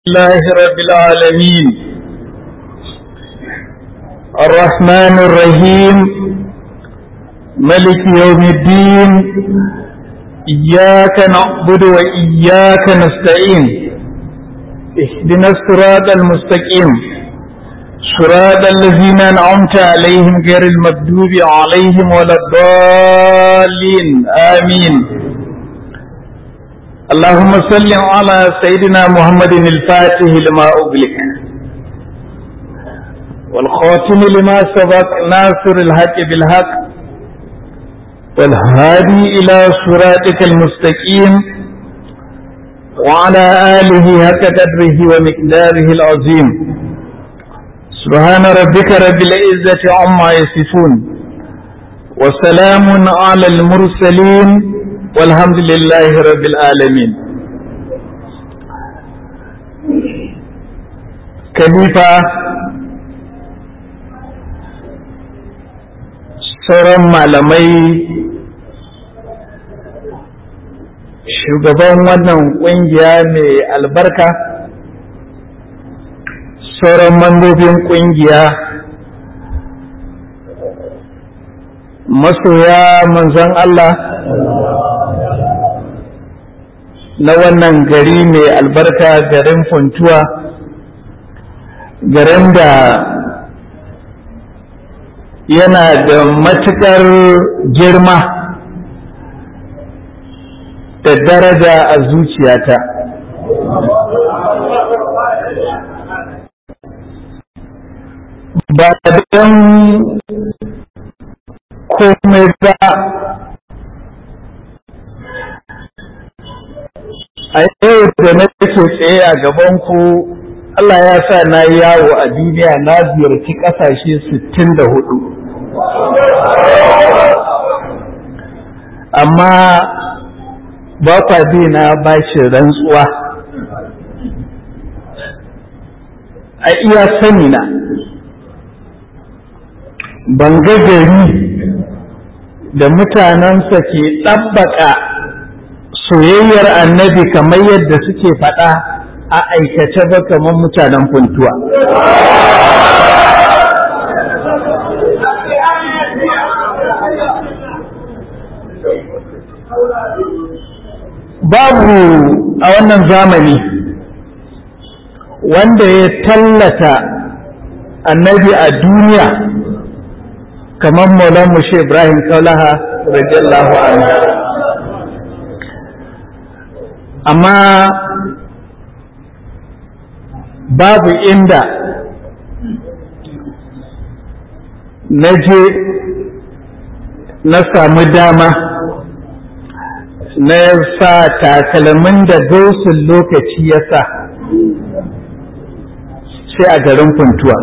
الله رب العالمين الرحمن الرحيم ملك يوم الدين إياك نعبد وإياك نستعين اهدنا الصراط المستقيم صراط الذين أنعمت عليهم غير المكذوب عليهم ولا الضالين آمين اللهم صل على سيدنا محمد الفاتح لما أغلق والخاتم لما سبق ناصر الحق بالحق والهادي إلى صراطك المستقيم وعلى آله حق قدره ومقداره العظيم سبحان ربك رب العزة عما يصفون وسلام على المرسلين والحمد لله رب العالمين khalifa sauran malamai shugaban wannan kungiya mai albarka sauran mambobin kungiya masoya manzon Allah na wannan gari mai albarka garin funtuwa garin da yana da matuƙar girma da daraja a zuciyata ba don komai ba a yau da na ke tsaye a gabanku Allah ya sa na yi yawo a duniya na ziyarci ƙasashe sittin da hudu amma ba kwa na bashin rantsuwa a iya sani na ban ga gari da mutanensa ke ɗabbaka soyayyar annabi kamar yadda suke faɗa a aikace ba kamar mutanen funtuwa. Babu a wannan zamani wanda ya tallata annabi a duniya kamar Maulan Mushe Ibrahim Kaulaha radiyallahu anhu. Amma babu inda na je na samu dama na sa takalmin da gausun lokaci ya sa sai a garin funtuwa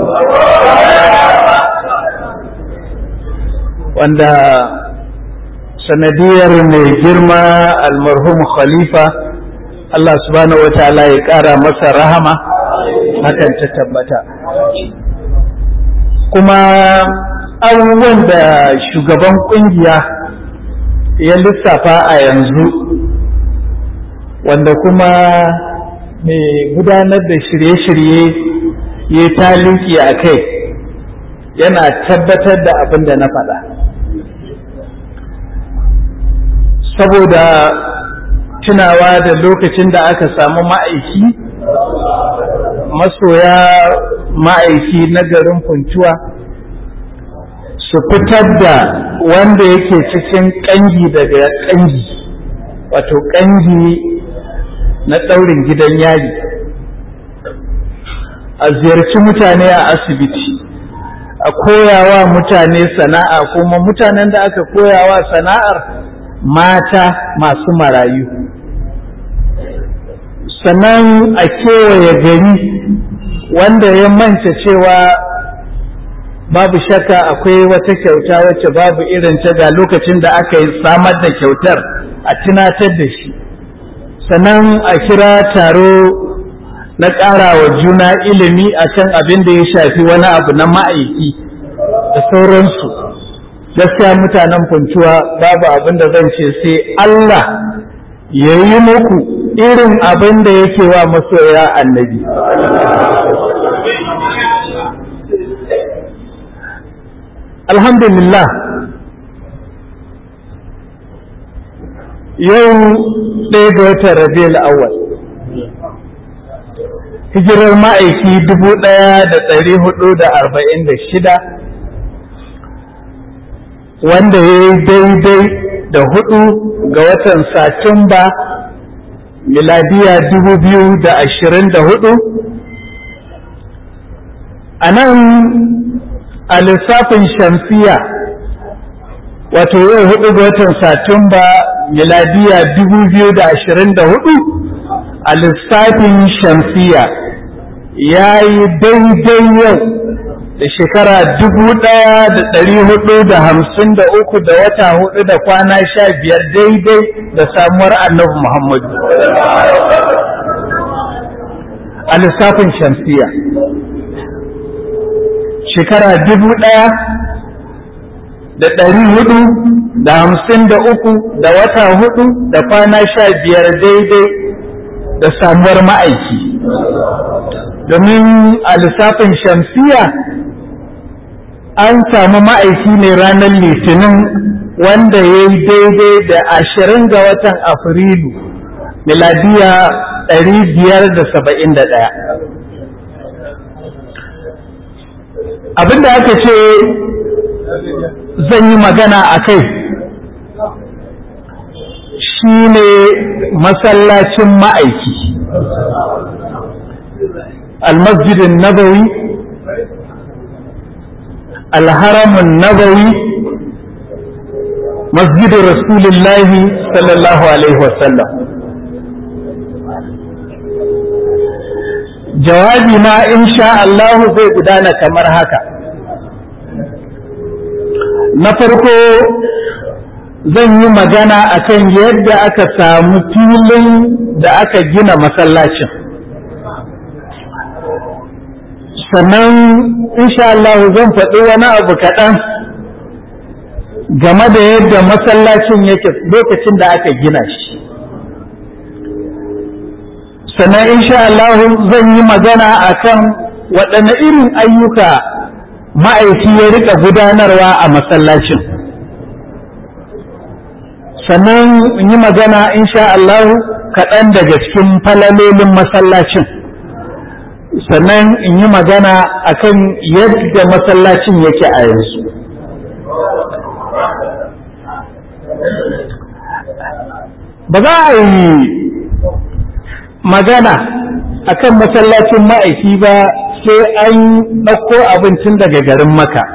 wanda sanadiyar mai girma almarhum khalifa Allah subhanahu wa ta'ala ya ƙara masa rahama hakan ta tabbata kuma abubuwan da shugaban kungiya ya lissafa a yanzu wanda kuma mai gudanar da shirye-shirye ya taliki a kai yana tabbatar da abin da na faɗa saboda tunawa da lokacin da aka samu ma'aiki masoya ma'aiki na garin funtuwa su fitar da wanda yake cikin ƙangi daga ƙangi wato ƙangi na ɗaurin gidan yari a ziyarci mutane a asibiti a koyawa mutane sana'a kuma mutanen da aka koyawa sana'ar mata masu marayu sannan a kewaye gari wanda ya manta cewa babu shakka akwai wata kyauta wacce babu irin ta ga lokacin da aka yi samar da kyautar a tunatar da shi sannan a kira taro na ƙara wa juna ilimi a kan abin da ya shafi wani abu na ma'aiki da sauransu gaskiya mutanen funtuwa babu abin da zan ce sai Allah ya yi muku irin abin da yake wa masoya annabi alhamdulillah yau ɗaya ga watan rabiul awwal hijirar ma'aiki dubu ɗaya da ɗari hudu da arba'in da shida wanda ya yi daidai da hudu ga watan satumba miladiya dubu biyu da ashirin da hudu a nan a lissafin shamsiya wato yau hudu ga watan satumba miladiya dubu biyu da ashirin da hudu a lissafin shamsiya ya yi daidai yau da shekara dubu ɗaya da ɗari hudu da hamsin da uku da wata hudu da kwana sha biyar daidai da samuwar annabi Muhammadu. A lissafin shamsiya. Shekara dubu ɗaya da ɗari hudu da hamsin da uku da wata hudu da kwana sha biyar daidai da samuwar ma'aiki. Domin a lissafin shamsiya an samu ma'aiki ne ranar litinin wanda ya yi daidai da ashirin ga watan afrilu miladiya ɗari biyar da saba'in da ɗaya abinda aka ce zan yi magana a kai shi ne masallacin ma'aiki almasjidin nabawi الهرم النبوي مسجد رسول الله صلى الله عليه وسلم jawabi na insha Allah zai gudana kamar haka na farko zan yi magana akan yadda aka samu filin da aka gina masallacin sannan insha Allah zan faɗi wani abu kaɗan game da yadda masallacin yake lokacin da aka gina shi sannan insha Allah zan yi magana akan waɗanne irin ayyuka ma'aiki ya rika gudanarwa a masallacin sannan in yi magana insha Allah kaɗan daga cikin falalolin masallacin sannan in yi magana akan yadda masallacin yake a yanzu ba za a yi magana akan masallacin ma'aiki ba sai an ɗauko abincin daga garin maka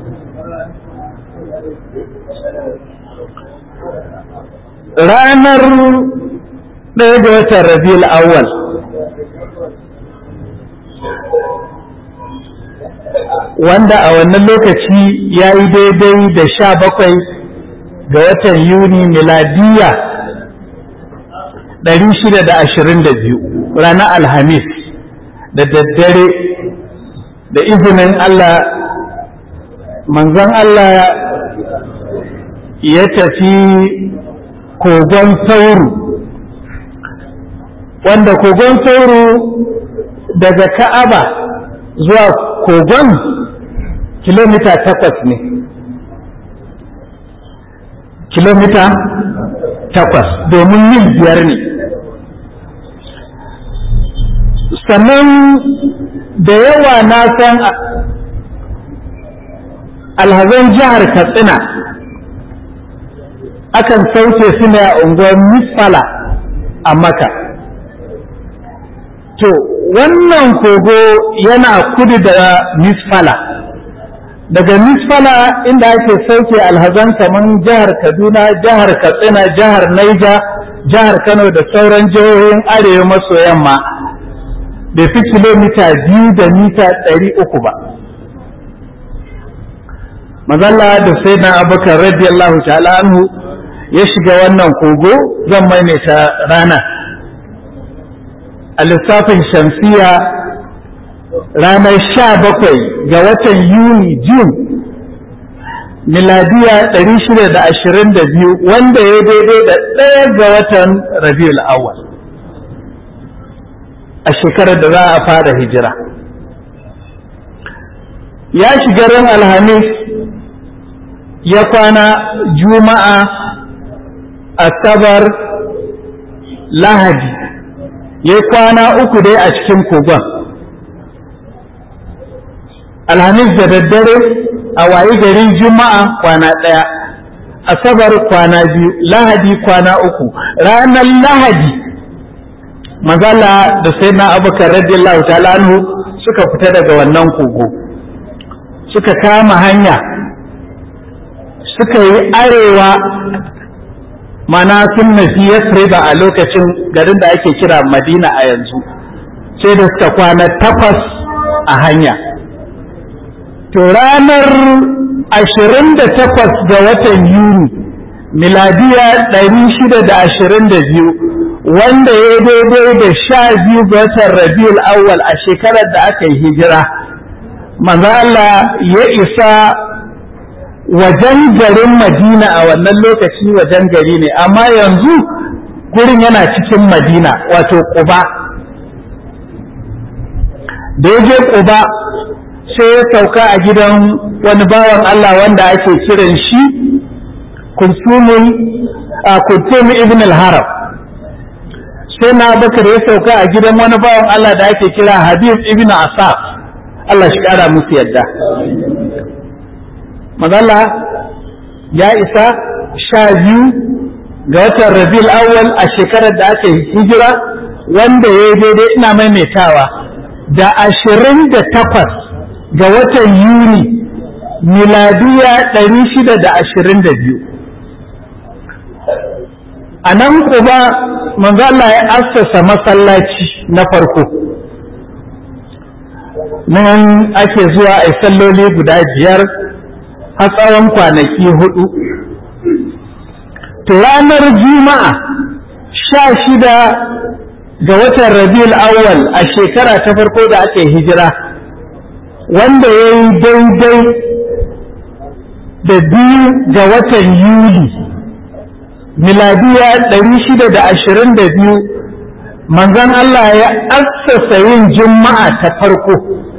ranar ɗaya ga watan rabiul awwal wanda a wannan lokaci ya yi daidai da sha bakwai ga watan yuni miladiya ɗari shida da ashirin da biyu ranar alhamis da daddare da izinin Allah manzon Allah ya tafi kogon sauru wanda kogon sauru daga ka'aba zuwa kogon kilomita takwas ne kilomita takwas domin mil biyar ne sannan da yawa na san alhazan jihar katsina akan sauke su ne a unguwar misfala a maka to wannan kogo yana kudu da misfala daga misfala inda ake sauke alhazan kaman jihar kaduna jihar katsina jihar naija jihar kano da sauran jihohin arewa maso yamma bai fi kilomita biyu da mita ɗari uku ba mazalla da sai na abubakar radiyallahu ta'ala anhu ya shiga wannan kogo zan maimaita rana a lissafin shamsiya ranar sha bakwai ga watan yuni jun miladiya ɗari shida da ashirin da biyu wanda ya daidai da ɗaya ga watan rabiul awwal a shekarar da za a fara hijira ya shiga ran alhamis ya kwana juma'a asabar lahadi ya kwana uku dai a cikin kogon alhamis da daddare a wayi garin juma'a kwana ɗaya asabar kwana biyu lahadi kwana uku ranar lahadi mazala da sai na abubakar radiyallahu ta'ala anhu suka fita daga wannan kogo suka kama hanya suka yi arewa mana sun nufi yasriba a lokacin garin da ake kira madina a yanzu sai da suka kwana takwas a hanya to ranar ashirin da takwas ga watan yuni miladiya ɗari shida da ashirin da biyu wanda ya daidai da sha biyu ga watan rabiul awwal a shekarar da aka yi hijira manzo Allah ya isa wajen garin madina a wannan lokaci wajen gari ne amma yanzu gurin yana cikin madina wato ƙuba da ya je ƙuba sai ya sauka a gidan wani bawan Allah wanda ake kiran shi kulsumun a kulsum ibn al-haram sai na bakar ya sauka a gidan wani bawan Allah da ake kira habib ibn asaf Allah shi kara musu yadda mazalla ya isa sha biyu ga watan rabiul awwal a shekarar da aka yi hijira wanda ya yi daidai ina maimaitawa da ashirin da takwas ga watan yuni miladiya ɗari shida da ashirin da biyu a nan kuma manzo Allah ya assasa masallaci na farko nan ake zuwa a salloli guda biyar har tsawon kwanaki hudu to ranar juma'a sha shida ga watan rabiul awwal a shekara ta farko da aka yi hijira wanda ya yi daidai da biyu ga watan yuli miladiya ɗari shida da ashirin da biyu manzon Allah ya assasa yin juma'a ta farko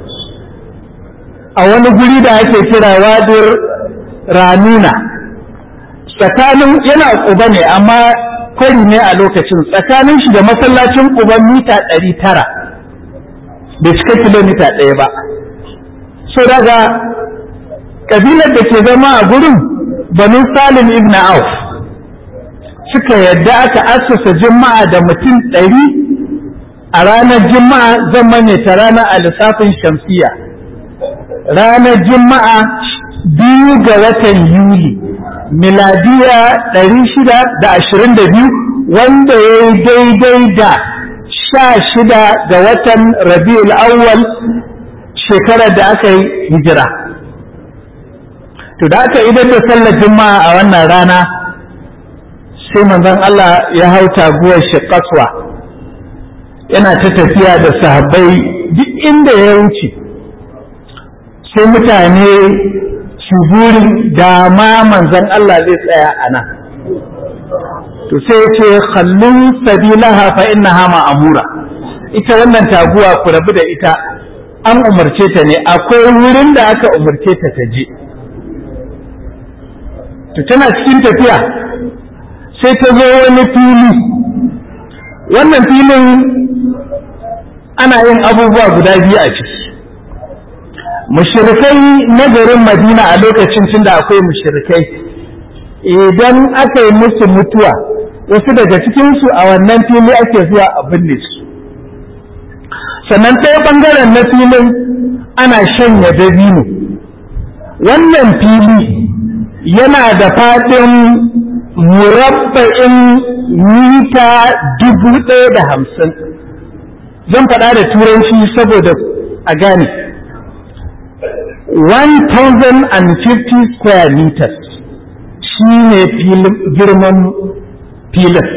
a wani guri da ake kira wadir ranuna tsakanin yana ƙuba ne amma kwari ne a lokacin tsakanin shi da masallacin ƙuba mita ɗari tara bai cika kilomita ɗaya ba so daga ƙabilar da ke zama a gurin banu salim ibn auf suka yadda aka assasa juma'a da mutum ɗari a ranar juma'a zan manyata rana a lissafin shamsiya ranar juma'a biyu ga watan yuli miladiya ɗari shida da ashirin da biyu wanda ya yi daidai da sha shida ga watan rabiul awwal shekarar da aka yi hijira to da aka idan da sallar juma'a a wannan rana sai manzon Allah ya hau taguwar shi kaswa yana ta tafiya da sahabbai duk inda ya wuce sai mutane su burin dama manzon Allah zai tsaya a nan to sai ce khallun sabilaha fa innaha ma'amura ita wannan taguwa ku rabu da ita an umarce ta ne akwai wurin da aka umarce ta ta je to tana cikin tafiya sai ta zo wani fili wannan filin ana yin abubuwa guda biyu a ciki mushrikai na garin madina a lokacin tun da akwai mushrikai idan aka yi musu mutuwa wasu daga cikinsu a wannan fili ake zuwa a binne su sannan ɗaya ɓangaren na filin ana shanya dabino wannan fili yana da faɗin murabba'in mita dubu ɗaya da hamsin zan faɗa da turanci saboda a gane 1050 square meters shi ne girman filin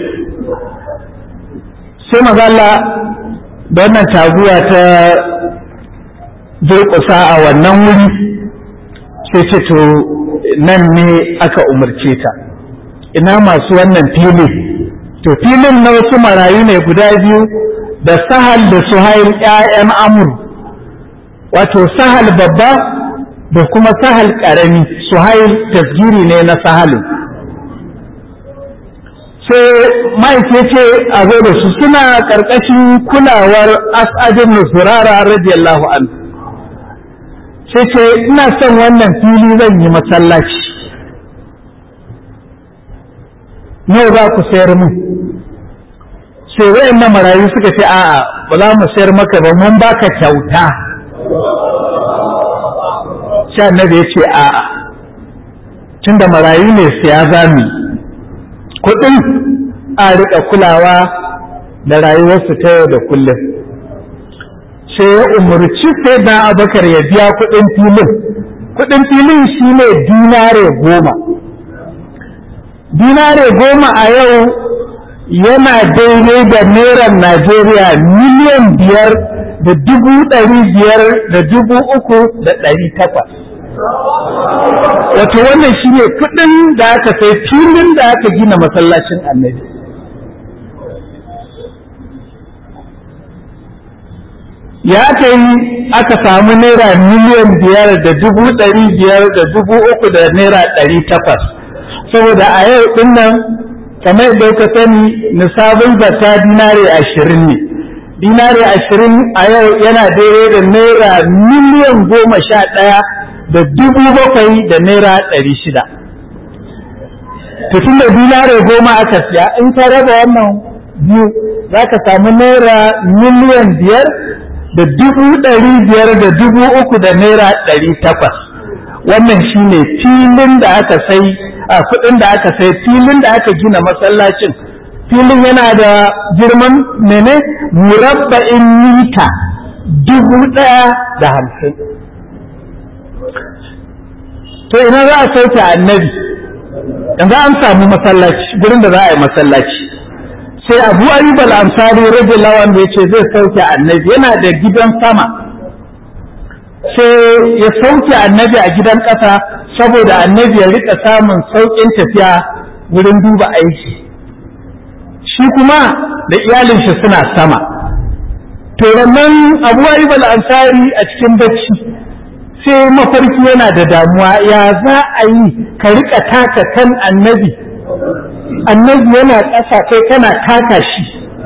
sai mazala da wannan taguwa ta durƙusa a wannan wuri sai ce to nan ne aka umarce ta ina masu wannan fili to filin na wasu marayu ne guda biyu da sahal da suhail ‘ya'yan amur wato sahal babba da kuma sahal ƙarami suhail tasgiri ne na sahalin sai ma'aike ce a zo da su suna ƙarƙashin kulawar as'adin nusurara radiyallahu an sai ce ina son wannan fili zan yi masallaci nawa za ku sayar mun sai wayannan marayu suka ce a'a ba za mu sayar maka ba mun baka kyauta sai annabi ya ce a'a tunda marayu ne siya zami kuɗin a riƙa kulawa da rayuwarsu ta yau da kullum sai ya umarci sai na abakar ya biya kuɗin filin kuɗin filin shine dinare goma dinare goma a yau yana daidai da naira Najeriya miliyan biyar da dubu ɗari biyar da dubu uku da ɗari takwas. Wato wannan shi ne kuɗin da aka sai filin da aka gina masallacin annabi. Ya aka yi aka samu naira miliyan biyar da dubu ɗari biyar da dubu uku da naira ɗari takwas. Saboda a yau ɗin nan kamar yadda ka sani nisabin zakka dinare ashirin ne dinare ashirin a yau yana daidai da naira miliyan goma sha ɗaya da dubu bakwai da naira ɗari shida tun da dinare goma aka siya in ka raba wannan biyu za ka samu naira miliyan biyar da dubu ɗari biyar da dubu uku da naira ɗari takwas wannan shine filin da aka sai a kuɗin da aka sai filin da aka gina masallacin filin yana da girman mene murabba'in mita dubu ɗaya da hamsin to ina za a sauke annabi yanzu an samu masallaci gurin da za a yi masallaci sai abu ayyub al-ansari radiyallahu anhu yace zai sauke annabi yana da gidan sama sai ya sauke annabi a gidan ƙasa saboda annabi ya rika samun sauƙin tafiya wurin duba aiki shi kuma da iyalin shi suna sama to nan abu ayyub al-ansari a cikin bacci sai mafarki yana da damuwa ya za a yi ka rika taka kan annabi annabi yana ƙasa kai kana taka shi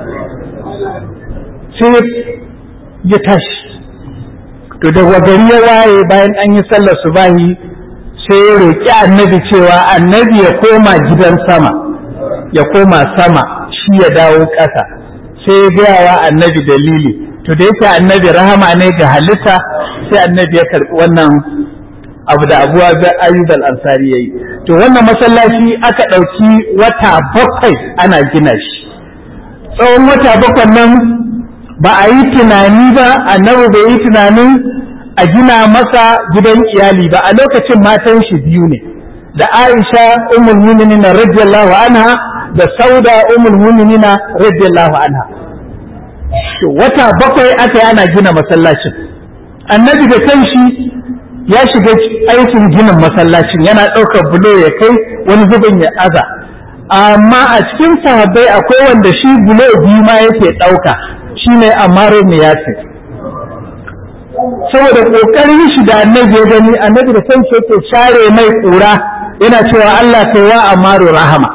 sai ya tashi to da gari ya waye bayan an yi sallar subahi sai ya roƙi annabi cewa annabi ya koma gidan sama ya koma sama shi ya dawo ƙasa sai ya gaya wa annabi dalili to da yake annabi rahama ne ga halitta sai annabi ya karɓi wannan abu da abuwa ga ayyub al-ansari yayi to wannan masallaci aka ɗauki wata bakwai ana gina shi tsawon wata bakwai nan ba a yi tunani ba annabi bai yi tunanin a gina masa gidan iyali ba a lokacin matan shi biyu ne da Aisha ummul mu'minin radiyallahu anha da Sauda ummul mu'minin radiyallahu anha to wata bakwai aka yi ana gina masallacin annabi da kanshi ya shiga aikin ginin masallacin yana ɗaukar bulo ya kai wani zubin ya aza amma a cikin sahabbai akwai wanda shi bulo biyu ma yake ɗauka shine Ammar ibn Yasir saboda kokarin shi da annabi ya gani annabi da kanshi yake share mai kura yana cewa Allah kai wa Ammaru rahama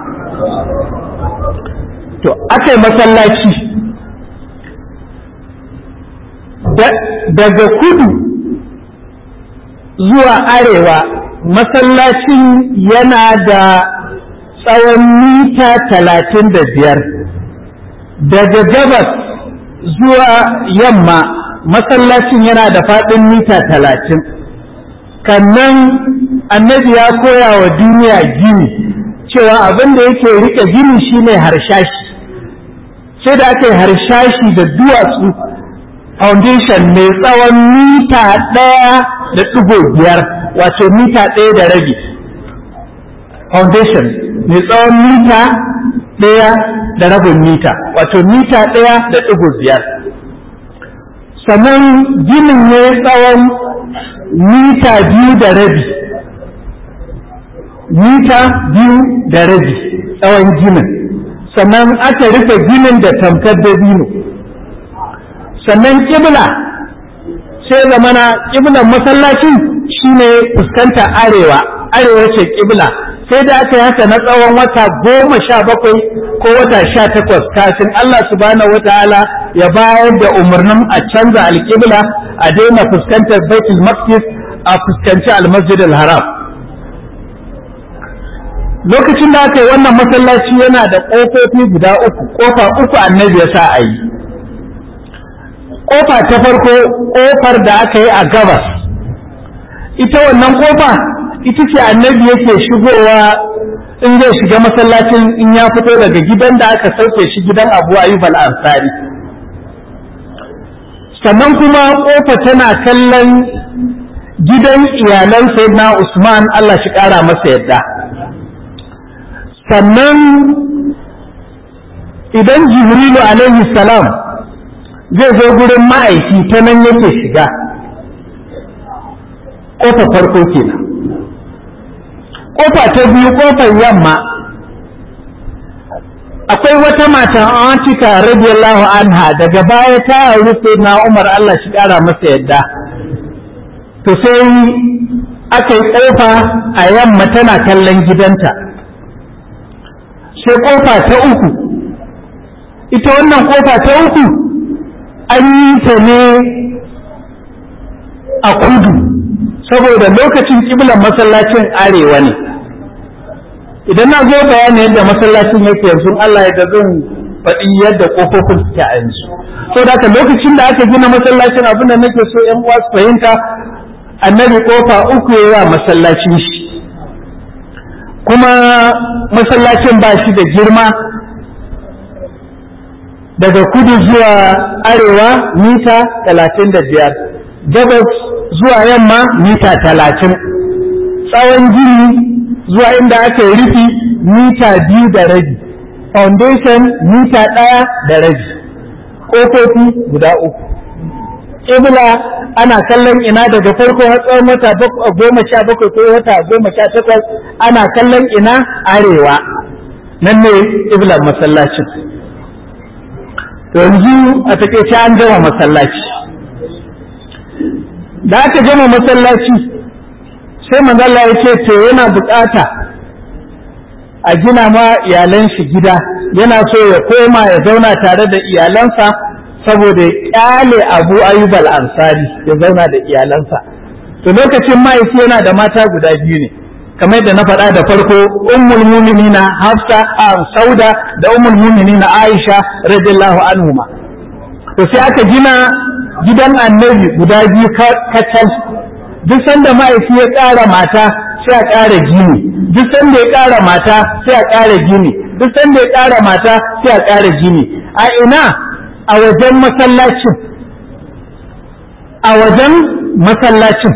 to akai masallaci daga kudu zuwa arewa masallacin yana da tsawon mita talatin da biyar daga gabas zuwa yamma masallacin yana da faɗin mita talatin kannan annabi ya koya wa duniya gini cewa abin da yake rike gini shine harshashi sai da aka yi harshashi da duwatsu foundation mai tsawon mita ɗaya da ɗigo biyar wato mita ɗaya da rabi foundation mai tsawon mita ɗaya da rabin mita wato mita ɗaya da ɗigo biyar sannan ginin ne tsawon mita biyu da rabi mita biyu da rabi tsawon ginin sannan aka rufe ginin da tamkar dabino sannan kibla sai zamana kiblan masallacin shine fuskantar arewa arewa ce kibla sai da aka yi haka na tsawon wata goma sha bakwai ko wata sha takwas kafin Allah subhanahu wataala ya bayar da umarnin a canza alƙibla a daina fuskantar baitul maqdis a fuskanci almasjid haram lokacin da aka yi wannan masallaci yana da ƙofofi guda uku ƙofa uku annabi ya sa a yi ƙofa ta farko ƙofar da aka yi a gabas ita wannan ƙofa ita ce annabi yake shigowa in zai shiga masallacin in ya fito daga gidan da aka sauke shi gidan abu ayyub al-ansari sannan kuma ƙofa tana kallon gidan iyalan sayyidina usman Allah shi ƙara masa yadda sannan idan jibrilu alaihi salam zai zo gurin ma'aiki ta nan yake shiga ƙofa farko kenan ƙofa ta biyu ƙofar yamma akwai wata mata Atika radiyallahu anha daga baya ta rufe na Umar Allah shi ƙara masa yadda to sai aka yi ƙofa a yamma tana kallon gidanta sai ƙofa ta uku ita wannan ƙofa ta uku an yi ta ne a kudu saboda lokacin ƙiblan masallacin arewa ne idan na zo bayani yadda masallacin yake yanzu Allah ya zan faɗi yadda ƙofofin suke a yanzu so da lokacin da aka gina masallacin abin da nake so ƴan uwa su fahimta annabi ƙofa uku ya wa masallacin shi kuma masallacin ba shi da girma daga kudu zuwa arewa mita talatin da biyar gabas zuwa yamma mita talatin tsawon gini zuwa inda aka yi rufi mita biyu da rabi foundation mita ɗaya da rabi ƙofofi guda uku ƙibla ana kallon ina daga farko har tsawon wata goma sha bakwai ko wata goma sha takwas ana kallon ina arewa nan ne ƙiblar masallacin yanzu a takaice an gama masallaci da aka gama masallaci sai manzala ya ce to yana bukata a gina ma iyalan shi gida yana so ya koma ya zauna tare da iyalansa saboda ya kyale abu ayyub ansari ya zauna da iyalansa to lokacin mahaifi yana da mata guda biyu ne kamar yadda na faɗa da farko ummul muminina hafsa a sauda da ummul muminina aisha radiyallahu anhuma to sai aka gina gidan annabi guda biyu kacal duk sanda ma'aiki ya ƙara mata sai a ƙara gini duk sanda ya ƙara mata sai a ƙara gini duk sanda ya ƙara mata sai a ƙara gini a ina a wajen masallacin a wajen masallacin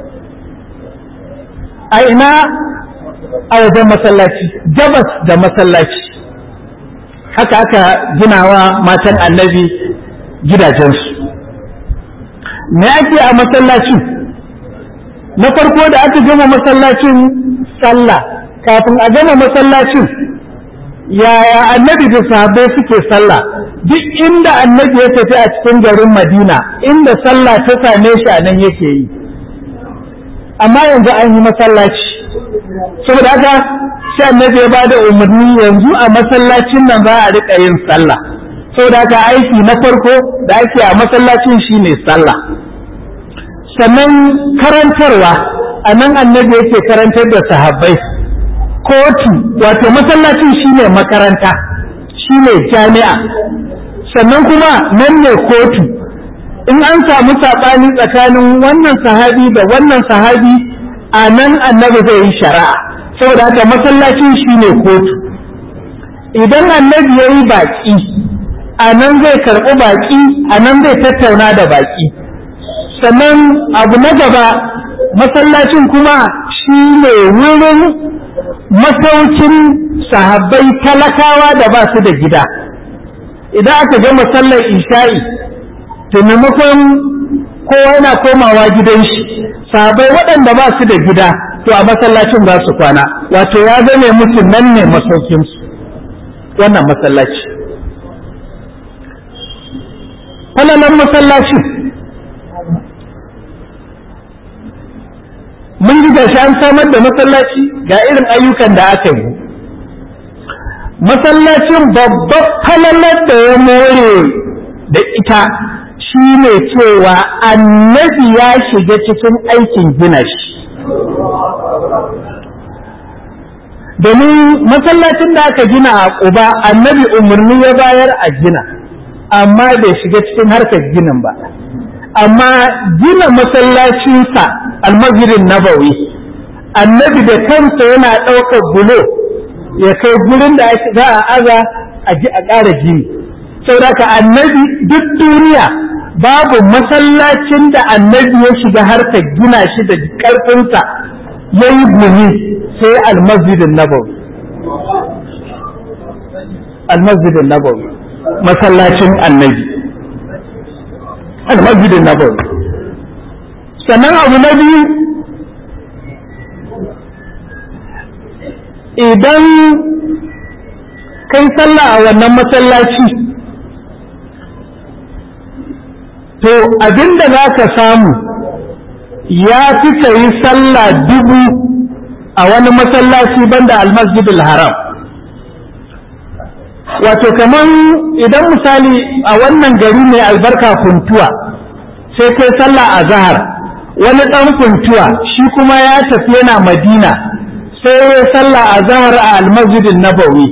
a ina a wajen masallaci gabas da masallaci haka aka ginawa matan annabi gidajensu me ake a masallacin na farko da aka gama masallacin sallah kafin a gama masallacin yaya annabi da sahabbai suke sallah duk inda annabi ya tafi a cikin garin madina inda sallah ta same shi a nan yake yi amma yanzu an yi masallaci saboda haka sai annabi ya bada umarni yanzu a masallacin nan za a rika yin sallah saboda haka aiki na farko da ake a masallacin shine sallah sannan karantarwa a nan annabi yake karantar da sahabbai kotu wato masallacin shine makaranta shine jami'a sannan kuma nan ne kotu in an samu saɓani tsakanin wannan sahabi da wannan sahabi a nan annabi zai yi shari'a saboda haka masallacin shine kotu idan annabi ya yi baƙi a nan zai karɓi baƙi a nan zai tattauna da baƙi sannan abu na gaba masallacin kuma shi ne wurin masaukin sahabbai talakawa da ba su da gida idan aka gama sallar isha'i to maimakon kowa yana komawa gidan shi sahabbai waɗanda ba su da gida to a masallacin za su kwana wato ya zame musu nan ne masaukinsu wannan masallaci falalan masallacin mun ji gashi an samar da masallaci ga irin ayyukan da aka yi masallacin babbar falalar da ya more da ita shi ne cewa annabi ya shiga cikin aikin gina shi domin masallacin da aka gina a ƙuba annabi umarni ya bayar a gina amma bai shiga cikin harkar ginin ba amma gina masallacinsa almajirin nabawi annabi da kansa yana ɗaukar bulo ya kai gurin da za a aza a ji a ƙara gini saboda annabi duk duniya babu masallacin da annabi ya shiga harkar gina shi da ƙarfinsa ya yi gumi sai almasjidin nabawi almasjidin nabawi masallacin annabi almasjidin nabawi sannan abu na biyu idan kai sallah a wannan masallaci to abinda za ka samu ya fi ka yi sallah dubu a wani masallaci banda almasjidul haram wato kaman idan misali a wannan gari mai albarka kuntuwa sai kai sallah a zahar wani ɗan kuntuwa shi kuma ya tafi yana madina sai ya sallah a zahar a almasjidin nabawi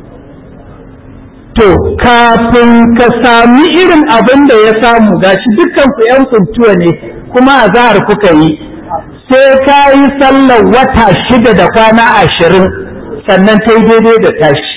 to kafin ka sami irin abin da ya samu gashi dukkan ku yan kuntuwa ne kuma a zahar kuka yi sai ka yi sallar wata shida da kwana ashirin sannan ta yi daidai da tashi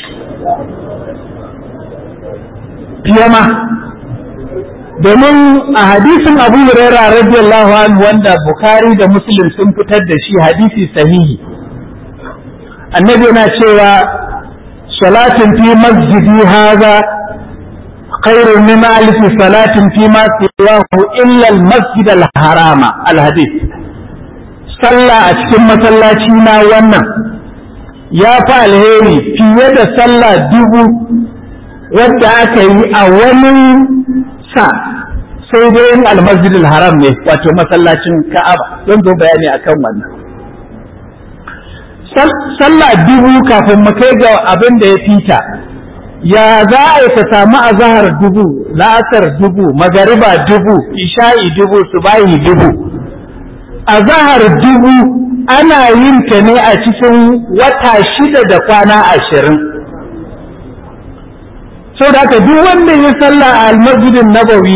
fiye ma domin a hadisin abu huraira radiyallahu anhu wanda bukari da muslim sun fitar da shi hadisi sahihi annabi yana cewa salatin fi masjidi haza khairun min alfi salatin fi ma siwahu illa al-masjid al-harama al-hadith sallah a cikin masallaci na wannan ya fi alheri fiye da sallah dubu wadda aka yi a wani sa sai dai yin almasjidil haram ne wato masallacin ka'aba don zo bayani akan wannan sallah dubu kafin mu kai ga abin da ya fita ya za a yi ka samu azahar dubu la'asar dubu magariba dubu isha'i dubu subahi dubu azahar dubu ana yin ta ne a cikin wata shida da kwana ashirin sau da duk wanda ya salla a almasjidin nabawi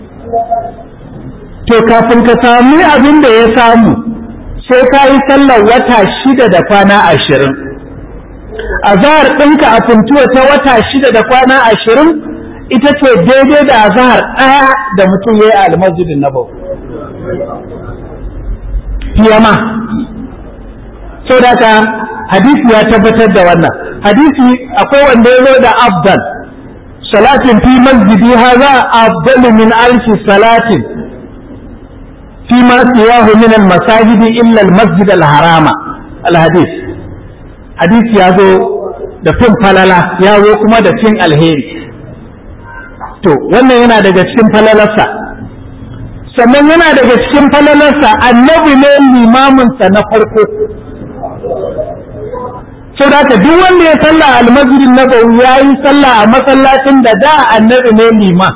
to kafin ka sami abin da ya samu sai ka yi sallar wata shida da kwana ashirin a zahar ɗinka a funtuwa ta wata shida da kwana ashirin ita ce daidai da azahar ɗaya da mutum ya yi a almasjidin nabawi fiyama sau da hadisi ya tabbatar da wannan hadisi akwai wanda ya zo da afdal صلاة في مسجدي هذا أفضل من ألف صلاة فيما سواه من المساجد إلا المسجد الحرام الحديث حديث يازو da fin falala ya zo kuma da fin alheri to wannan yana daga cikin falalarsa sannan yana daga cikin falalarsa annabi ne limaminsa na farko sau da duk wanda ya salla a almasjidin nabawi ya yi sallah a masallacin da da annabi ne lima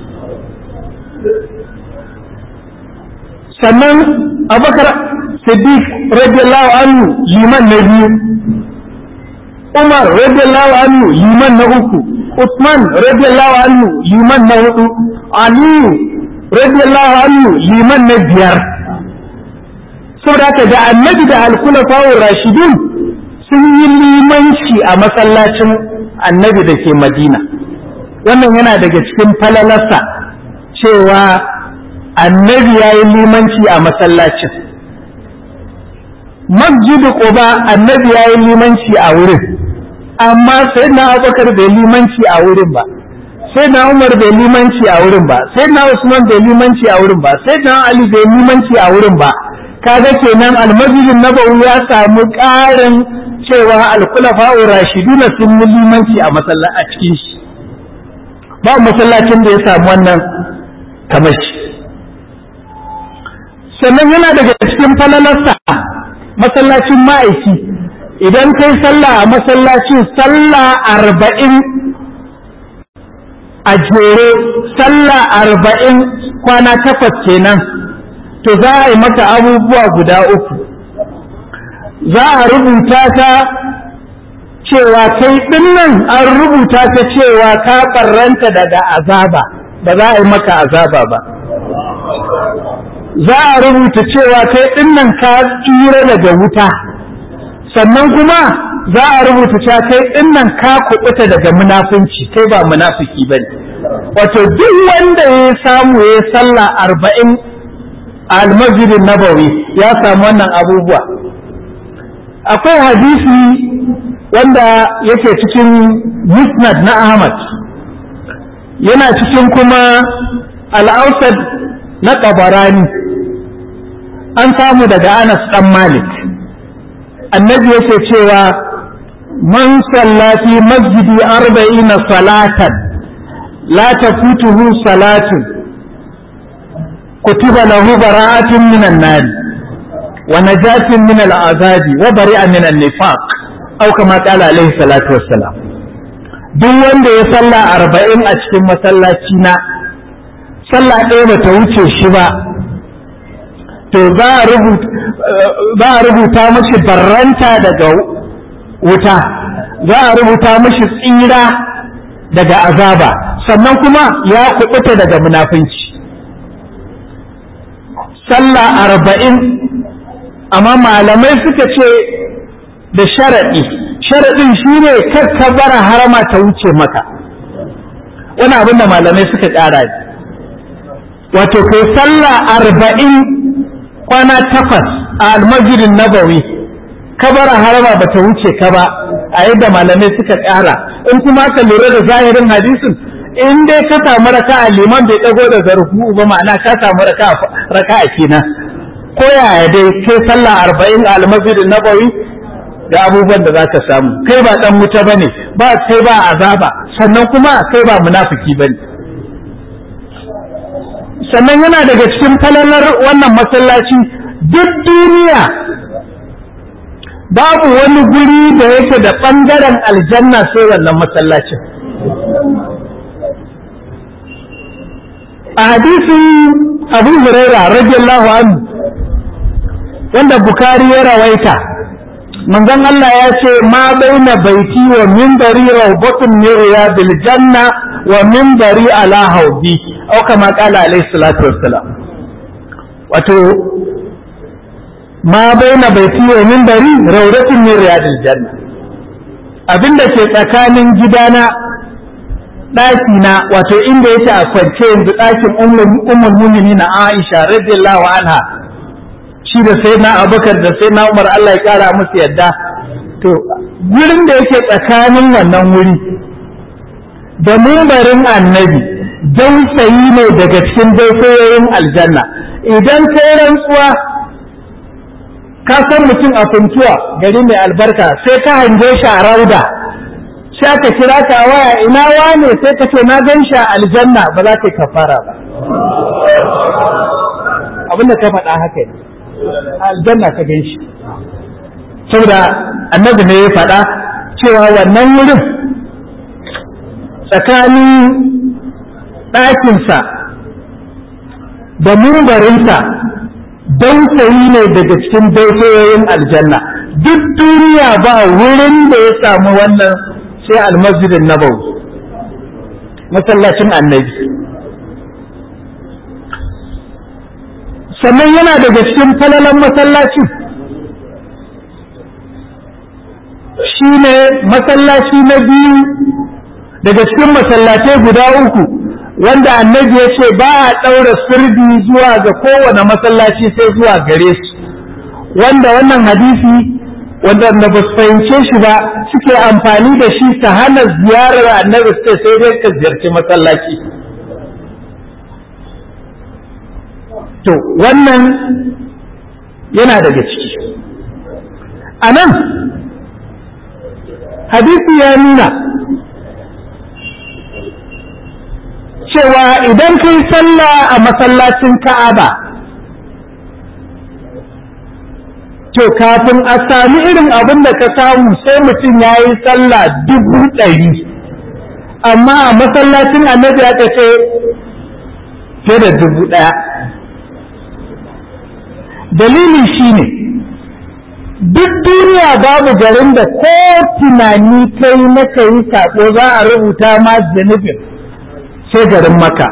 sannan abakar siddiq radiyallahu anhu liman na biyu umar radiyallahu anhu liman na uku usman radiyallahu anhu liman na hudu aliyu radiyallahu anhu liman na biyar saboda haka da annabi da alkulafawar rashidun sun yi limanci a masallacin annabi da ke madina wannan yana daga cikin falalarsa cewa annabi ya yi limanci a masallacin masjidu quba annabi ya yi limanci a wurin amma sai na abubakar bai limanci a wurin ba sai na umar bai limanci a wurin ba sai na usman bai limanci a wurin ba sai na ali bai limanci a wurin ba kaga kenan almasjidin nabawi ya samu ƙarin cewa alkulafa'u rashiduna sun yi limanci a a cikin shi ba masallacin da ya samu wannan kamar shi sannan yana daga cikin falalarsa masallacin ma'aiki idan kai sallah a masallacin sallah arba'in a jere sallah arba'in kwana takwas kenan to za a yi maka abubuwa guda uku za a rubuta ta cewa kai dinnan an rubuta ta cewa ka ɓarranta daga azaba ba za a yi maka azaba ba za a rubuta cewa kai dinnan ka tsira daga wuta sannan kuma za a rubuta cewa kai dinnan ka kubuta daga munafunci kai ba munafiki ba ne wato duk wanda ya samu ya sallah arba'in a almasjidin nabawi ya samu wannan abubuwa akwai hadisi wanda yake cikin musnad na ahmad yana cikin kuma al'ausad na ƙabarani an samu daga anas ɗan malik annabi yake cewa man sallafi masjidi arba'ina salatan la tafutuhu salatun kutiba lahu bara'atun minan nari wa najatun min al'azabi wa bari'a min an-nifaq aw kama qala alaihi salatu wassalam duk wanda ya salla arba'in a cikin masallaci na sallah ɗaya bata wuce shi ba to za a rubuta mashi barranta daga wuta za a rubuta mashi tsira daga azaba sannan kuma ya kubuta daga munafunci sallah arba'in amma malamai suka ce da sharaɗi sharaɗin shi ne bara harama ta wuce maka wani abin da malamai suka ƙara wato kai sallah arba'in kwana takwas a almajirin nabawi kabara harama ba ta wuce ka ba a yadda malamai suka ƙara in kuma ka lura da zahirin hadisin in dai ka samu raka a liman bai ɗago da zarfu ba ma'ana ka samu raka a kenan ko yaya dai kai sallah arba'in a almajirin nabawi da abubuwan da za ka samu kai ba ɗan wuta ba ne ba kai ba azaba sannan kuma kai ba munafiki ba ne sannan yana daga cikin falalar wannan masallaci duk duniya babu wani guri da yake da ɓangaren aljanna sai wannan masallacin a hadisin abu huraira radiyallahu anhu wanda bukari ya rawaita manzon Allah ya ce ma baina baiti wa minbari rawbatun min riyadil janna wa minbari ala haudi au kama kala alayhi salatu wassalam wato ma baina baiti wa minbari rawdatun min riyadil janna abinda ke tsakanin gidana ɗaki na wato inda yake a kwance yanzu ɗakin ummul mu'minin Aisha radiyallahu anha shi da sai na abubakar da sai na umar Allah ya kara musu yadda to gurin da yake tsakanin wannan wuri da mumbarin annabi dausayi ne daga cikin dausayoyin aljanna idan kai rantsuwa ka san mutum a funtuwa gari mai albarka sai ka hange shi a rauda sai aka kira ka a waya ina wane sai ka ce na gan shi a aljanna ba za ka yi kafara ba abinda ka faɗa haka ne aljanna ka gan shi saboda annabi ne ya faɗa cewa wannan wurin tsakanin ɗakinsa da mumbarinsa dausayi ne daga cikin dausayoyin aljanna duk duniya ba wurin da ya samu wannan sai almasjidin nabawi masallacin annabi sannan yana daga cikin falalan masallacin shi ne masallaci na biyu daga cikin masallatai guda uku wanda annabi ya ce ba a ɗaura sirdi zuwa ga kowane masallaci sai zuwa gare su wanda wannan hadisi wanda ba su fahimce shi ba suke amfani da shi ta hana ziyarar annabi sai sai dai ka ziyarci masallaci to wannan yana daga ciki a nan hadisi ya nuna cewa idan kai sallah a masallacin ka'aba to kafin a sami irin abin da ka samu sai mutum ya yi sallah dubu ɗari amma a masallacin annabi aka ce fiye da dubu ɗaya dalili shine duk duniya babu garin da ko tunani kai na kai sako za a rubuta ma zanubin sai garin maka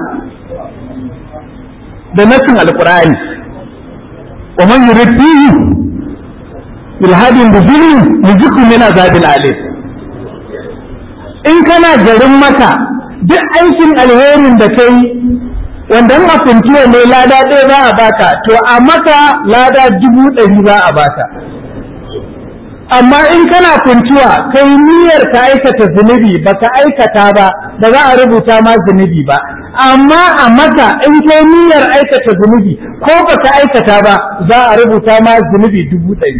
da nasin alkur'ani wa man yurid fihi ilhadin da zulmi yuziku min azabil alim in kana garin maka duk aikin alherin da kai wanda in afintiwa ne lada ɗaya za a baka to a maka lada dubu ɗari za a baka amma in kana kuntuwa kai niyyar ka aikata zunubi baka aikata ba ba za a rubuta ma zunubi ba amma a maka in kai niyyar aikata zunubi ko baka aikata ba za a rubuta ma zunubi dubu ɗari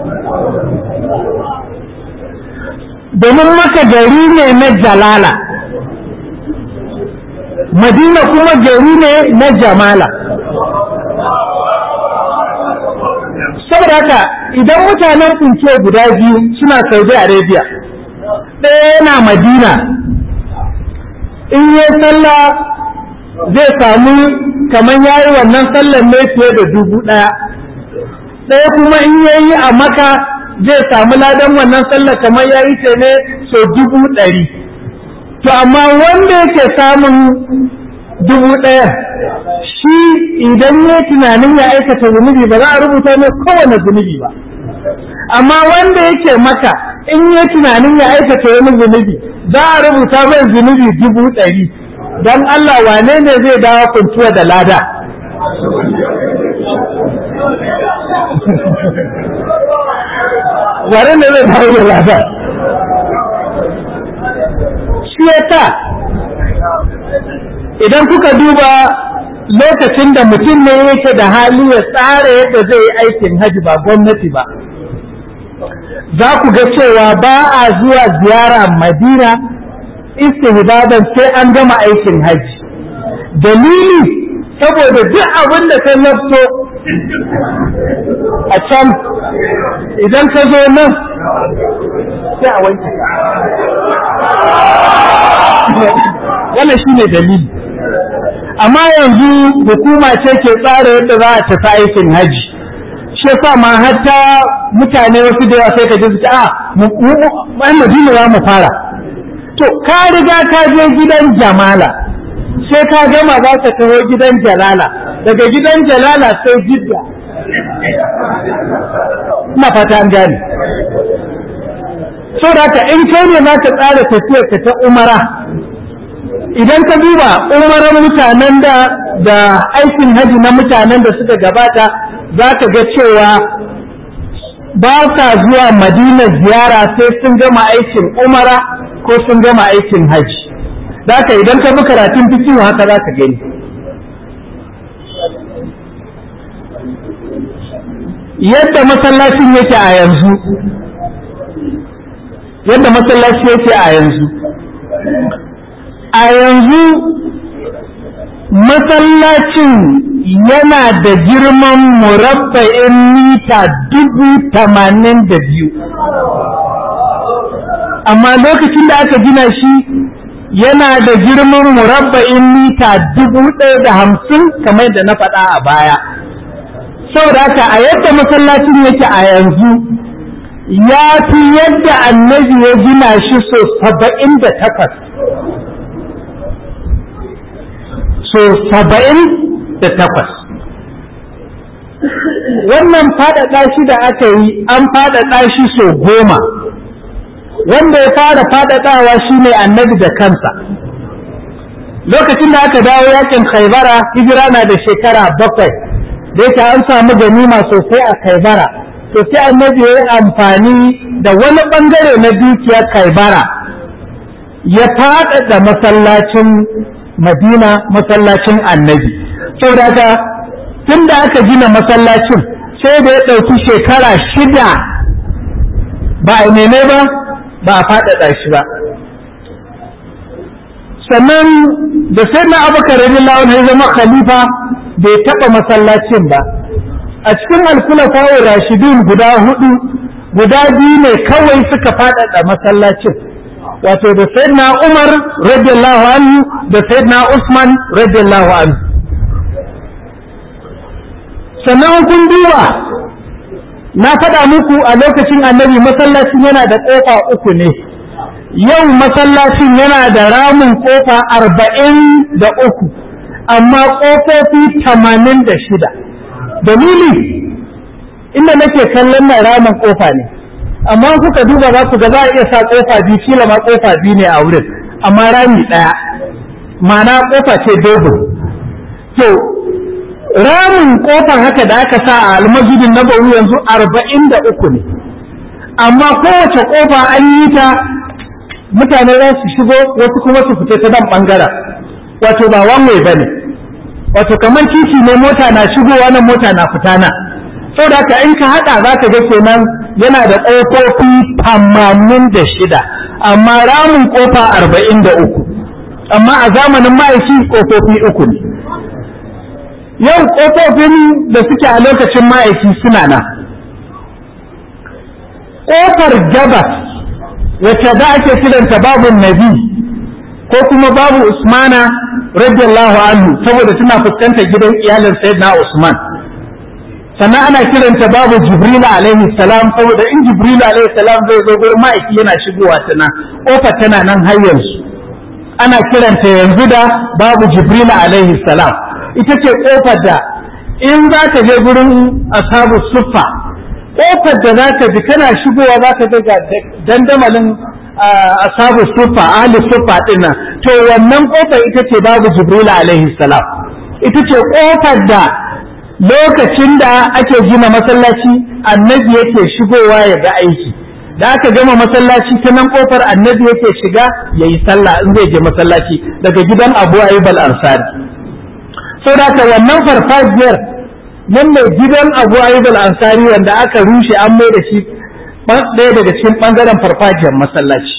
domin maka gari ne na jalala madina kuma gari ne na jamala saboda haka idan mutanen kunce guda biyu suna saudi arabia ɗaya yana madina in yi sallah zai samu kamar ya yi wannan sallar ne fiye da dubu ɗaya ɗaya kuma in ya yi a maka zai samu ladan wannan sallar kamar ya yi ta ne so dubu ɗari to amma wanda yake samun dubu ɗaya shi idan ya tunanin ya aikata zunubi ba za a rubuta ne kowane zunubi ba amma wanda yake maka in ya tunanin ya aikata wani zunubi za a rubuta mai zunubi dubu ɗari don Allah wane ne zai dawo kuntuwa da lada wane ne zai dawo da lada shi ya idan kuka duba lokacin da mutum ne yake da hali ya tsara yadda zai yi aikin haji ba gwamnati ba za ku ga cewa ba a zuwa ziyara madina istihbaban sai an gama aikin haji dalili saboda duk abin da ka lafto a can idan ka zo nan sai a wanke wannan shine dalili amma yanzu hukuma ce ke tsara yadda za a tafi aikin haji shi yasa ma hatta mutane wasu da yawa sai ka ji su a mu madina za mu fara to ka riga ka je gidan jamala sai ka gama za ka taho gidan jalala daga gidan jalala sai jidda ina fata an gane saboda haka in kai ne za ka tsara tafiyar ka ta umara idan ka duba umaran mutanen da da aikin haji na mutanen da suka gabata za ka ga cewa ba sa zuwa madina ziyara sai sun gama aikin umara ko sun gama aikin haji ka idan ka bi karatun fikihu haka za ka gani yadda masallacin yake a yanzu yadda masallaci yake a yanzu a yanzu masallacin yana da girman murabba'in mita dubu tamanin da biyu amma lokacin da aka gina shi yana da girman murabba'in mita dubu ɗaya da hamsin kamar da na faɗa a baya saboda haka a yadda masallacin yake a yanzu ya fi yadda annabi ya gina shi so saba'in da takwas so saba'in da takwas wannan faɗaɗa shi da aka yi an faɗaɗa shi so goma wanda ya fara faɗaɗawa shi ne annabi da kansa lokacin da aka dawo yakin khaibara hijira na da shekara bakwai da yake an samu ganima sosai a kaibara to sai annabi ya yi amfani da wani ɓangare na dukiyar kaibara ya faɗaɗa masallacin madina masallacin annabi saboda haka tun da aka gina masallacin sai da ya ɗauki shekara shida ba a neme ba ba a faɗaɗa shi ba sannan da sai na abubakar radiyallahu anhu ya zama khalifa bai taɓa masallacin ba a cikin alkulafa rashidun guda hudu guda biyu ne kawai suka faɗaɗa masallacin wato da sayyidina umar radiyallahu anhu da sayyidina usman radiyallahu anhu sannan kun duba na faɗa muku a lokacin annabi masallacin yana da ƙofa uku ne yau masallacin yana da ramin ƙofa arba'in da uku amma ƙofofi tamanin da shida dalili inda nake kallon na ramin ƙofa ne amma kuka duba za ku ga za a iya sa ƙofa biyu kila ma ƙofa biyu ne a wurin amma rami ɗaya ma'ana ƙofa ce dogo to ramin kofar haka da aka sa a almasjidin nabawi yanzu arba'in da uku ne amma kowace kofa an yi ta mutane za su shigo wasu kuma su fita ta nan bangaren wato ba wanwai ba ne wato kamar titi ne mota na shigowa nan mota na fita nan saboda haka in ka haɗa za ka ga kenan yana da ƙofofi tamanin da shida amma ramin kofa arba'in da uku amma a zamanin ma'aiki ƙofofi uku ne yau ƙofofin da suke a lokacin ma'aiki suna nan ƙofar gabas wacce da ake kiranta babu nabi ko kuma babu usmana radiyallahu anhu saboda tana fuskantar gidan iyalin sayyidina usman sannan ana kiranta babu jibril alaihi salam saboda in jibril alaihi salam zai zo gurin ma'aiki yana shigowa ta nan ƙofar tana nan har yanzu ana kiranta yanzu da babu jibril alaihi salam ita ce ƙofar da in za ka je gurin asabu suffa ƙofar da za ka ji kana shigowa za ka ga dandamalin asabu suffa ahli suffa ɗin nan to wannan ƙofar ita ce babu jibril alaihi salam ita ce ƙofar da lokacin da ake gina masallaci annabi yake shigowa ya ga aiki da aka gama masallaci ta nan ƙofar annabi yake shiga ya yi sallah in zai je masallaci daga gidan abu ayyub al-ansari saboda wannan farfajiyar nan mai gidan abu ayyub al-ansari wanda aka rushe an mai da shi ɗaya daga cikin ɓangaren farfajiyar masallaci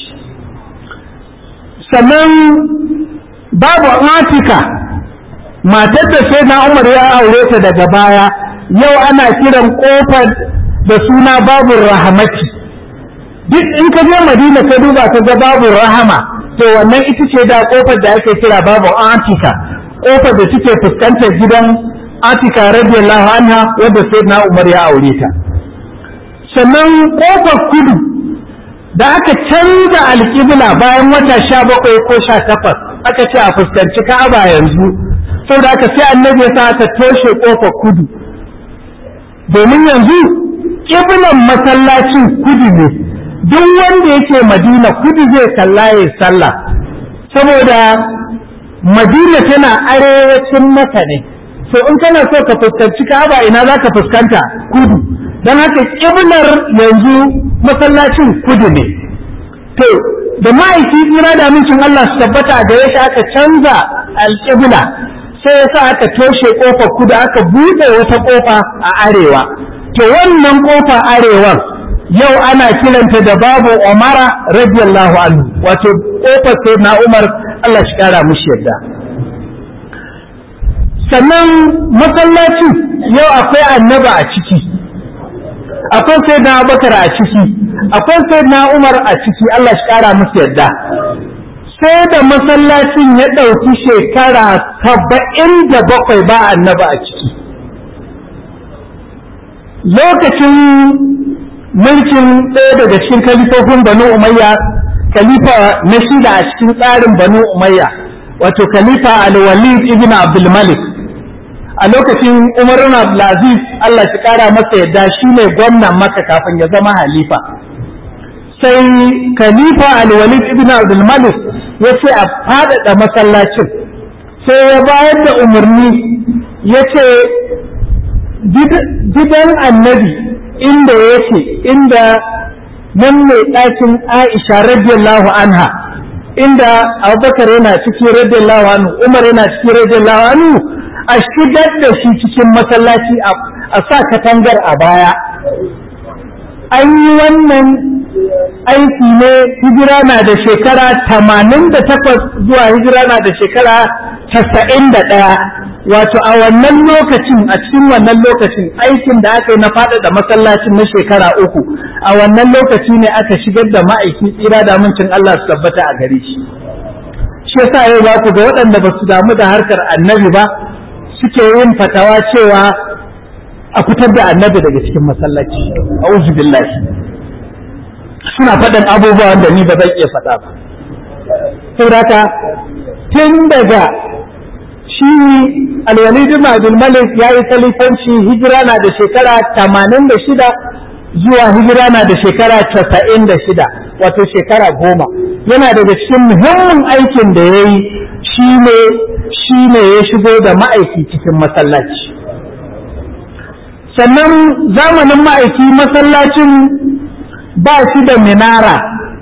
sannan babu atika matar da sai na umar ya aure ta daga baya yau ana kiran kofar da suna babu rahamati duk in ka je madina ka duba ka ga babu rahama to wannan ita ce da kofar da ake kira babu atika kofar da take fuskantar gidan Atika radiyallahu anha wadda Sayyidina Umar ya aure ta sannan kofar kudu da aka canza alƙibla bayan wata sha bakwai ko sha takwas aka ce a fuskanci Ka'aba yanzu saboda aka sai annabi ya sa aka toshe kofar kudu domin yanzu ƙiblan masallacin kudu ne duk wanda yake Madina kudu zai kalla ya sallah saboda Madina tana arewacin maka ne to in kana so ka fuskanci Ka'aba ina za ka fuskanta kudu don haka kiblar yanzu masallacin kudu ne to da ma'aiki tsira da amincin Allah su tabbata da ya aka canza alƙibla sai ya sa aka toshe ƙofar kudu aka buɗe wata ƙofa a arewa to wannan ƙofa arewan yau ana kiranta da babu umara radiyallahu anhu wato ƙofar sai na umar Allah shi kara mushi yadda sannan masallaci yau akwai annaba a ciki akwai sai na bakar a ciki akwai sai na umar a ciki Allah shi kara musu yadda sai da masallacin ya ɗauki shekara saba'in da bakwai ba annaba a ciki lokacin mulkin ɗaya daga cikin kalifofin banu umayya khalifa na shida a cikin tsarin banu umayya wato khalifa al-walid ibn abdul malik a lokacin umar ibn abdulaziz Allah shi kara masa yadda shi ne gwamnan maka kafin ya zama halifa sai khalifa al-walid ibn abdul malik ya ce a faɗaɗa masallacin sai ya bayar da umarni ya ce gidan annabi inda yake inda nan mai ɗakin Aisha radiyallahu anha inda Abubakar yana ciki radiyallahu anhu Umar yana ciki radiyallahu anhu a shigar da shi cikin masallaci a sa katangar a baya an yi wannan aiki ne hijira na da shekara tamanin da takwas zuwa hijira na da shekara casa'in da ɗaya wato a wannan lokacin a cikin wannan lokacin aikin da aka yi na faɗaɗa masallacin na shekara uku a wannan lokaci ne aka shigar da ma'aiki tsira da amincin Allah su tabbata a gare shi shi yasa yau za ku ga waɗanda ba su damu da harkar annabi ba suke yin fatawa cewa a fitar da annabi daga cikin masallaci a'udhu billahi suna faɗin abubuwan da ni ba zan iya faɗa ba saboda tun daga shi alwalid ibn abdul malik ya yi kalifanci hijira na da shekara tamanin da shida zuwa hijira na da shekara casa'in da shida wato shekara goma yana daga cikin muhimmin aikin da ya yi shi ne ya shigo da ma'aiki cikin masallaci sannan zamanin ma'aiki masallacin ba shi da minara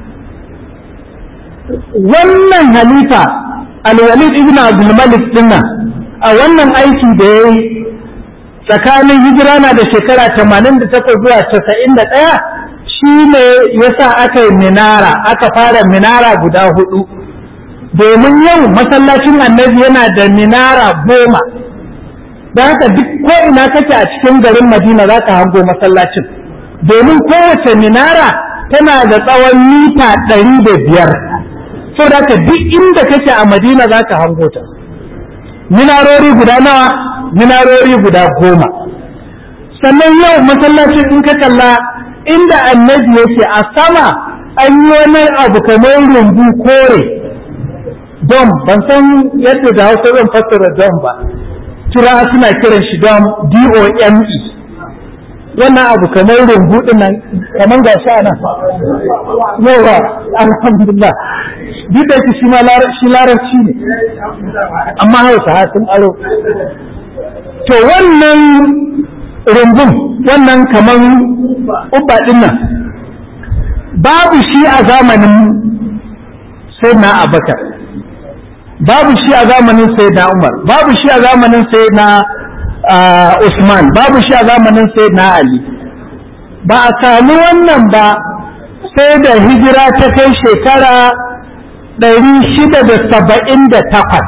wannan halifa alwalid ibn abdulmalik dinnan a wannan aiki da ya yi tsakanin hijira na da shekara 88 zuwa 91 shi ne ya sa aka yi minara aka fara minara guda hudu domin yau masallacin annabi yana da minara goma da haka duk ko ina kake a cikin garin madina za ka hango masallacin domin kowace minara tana da tsawon mita ɗari da biyar so da haka duk inda kake a madina za ka hango ta minarori guda nawa minarori guda goma sannan yau masallacin in ka kalla inda annabi yake a sama an yi wani abu kamar rumbu kore dom ban san yadda da hausa zan fassara dom ba tura suna kiran shi dom d-o-m-e wannan abu kamar rumbu nan kamar ga shi ana yawa alhamdulillah duk da shi shi larabci ne amma hausa sun aro to wannan rumbun wannan kamar ubba din nan babu shi a zamanin sai na abakar babu shi a zamanin sai na umar babu shi a zamanin sai na usman babu shi a zamanin sai na ali ba a sami wannan ba sai da hijira ta kai shekara ɗari shida da saba'in da takwas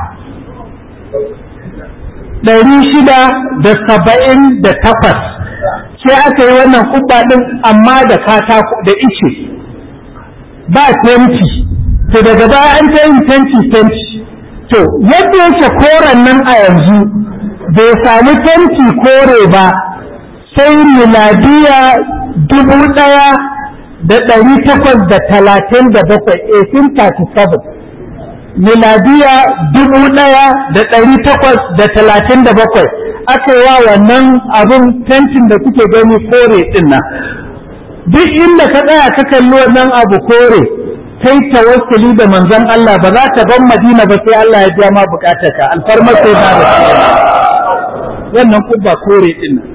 ɗari shida da saba'in da takwas sai aka yi wannan kubba ɗin amma da katako da ice ba tenti to daga baya an ta yin tenti tenti to yadda yake koren nan a yanzu bai sami tenti kore ba sai miladiya dubu ɗaya da ɗari takwas da talatin da bakwai 1837 miladiya dubu ɗaya da ɗari takwas da talatin da bakwai aka wa wannan abin tentin da kuke gani kore ɗin nan duk inda ka tsaya ka kalli wannan abu kore kai tawassuli da manzon Allah ba za ta ban Madina ba sai Allah ya biya ma bukatarka alfarmar sai na da wannan kubba kore ɗin nan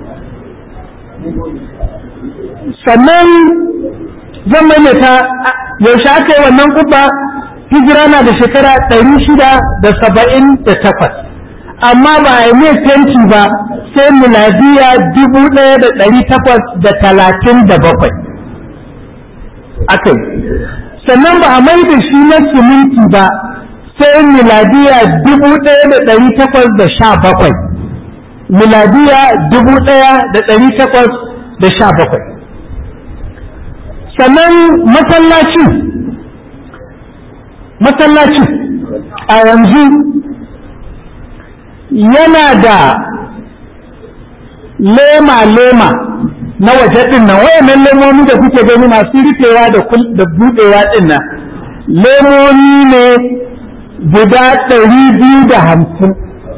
sannan zan maimaita yaushe aka yi wannan kubba hijira na da shekara ɗari shida da saba'in da takwas amma ba a yi mai fenti ba sai miladiya dubu ɗaya da ɗari takwas da talatin da bakwai aka yi sannan ba a mai da shi na siminti ba sai miladiya dubu ɗaya da ɗari takwas da sha bakwai miladiya dubu ɗaya da ɗari takwas da sha bakwai sannan masallacin masallacin a yanzu yana da lema-lema na waje ɗin nan wayannan lemomi da kuke gani masu rufewa da buɗewa ɗin nan lemomi ne guda ɗari biyu da hamsin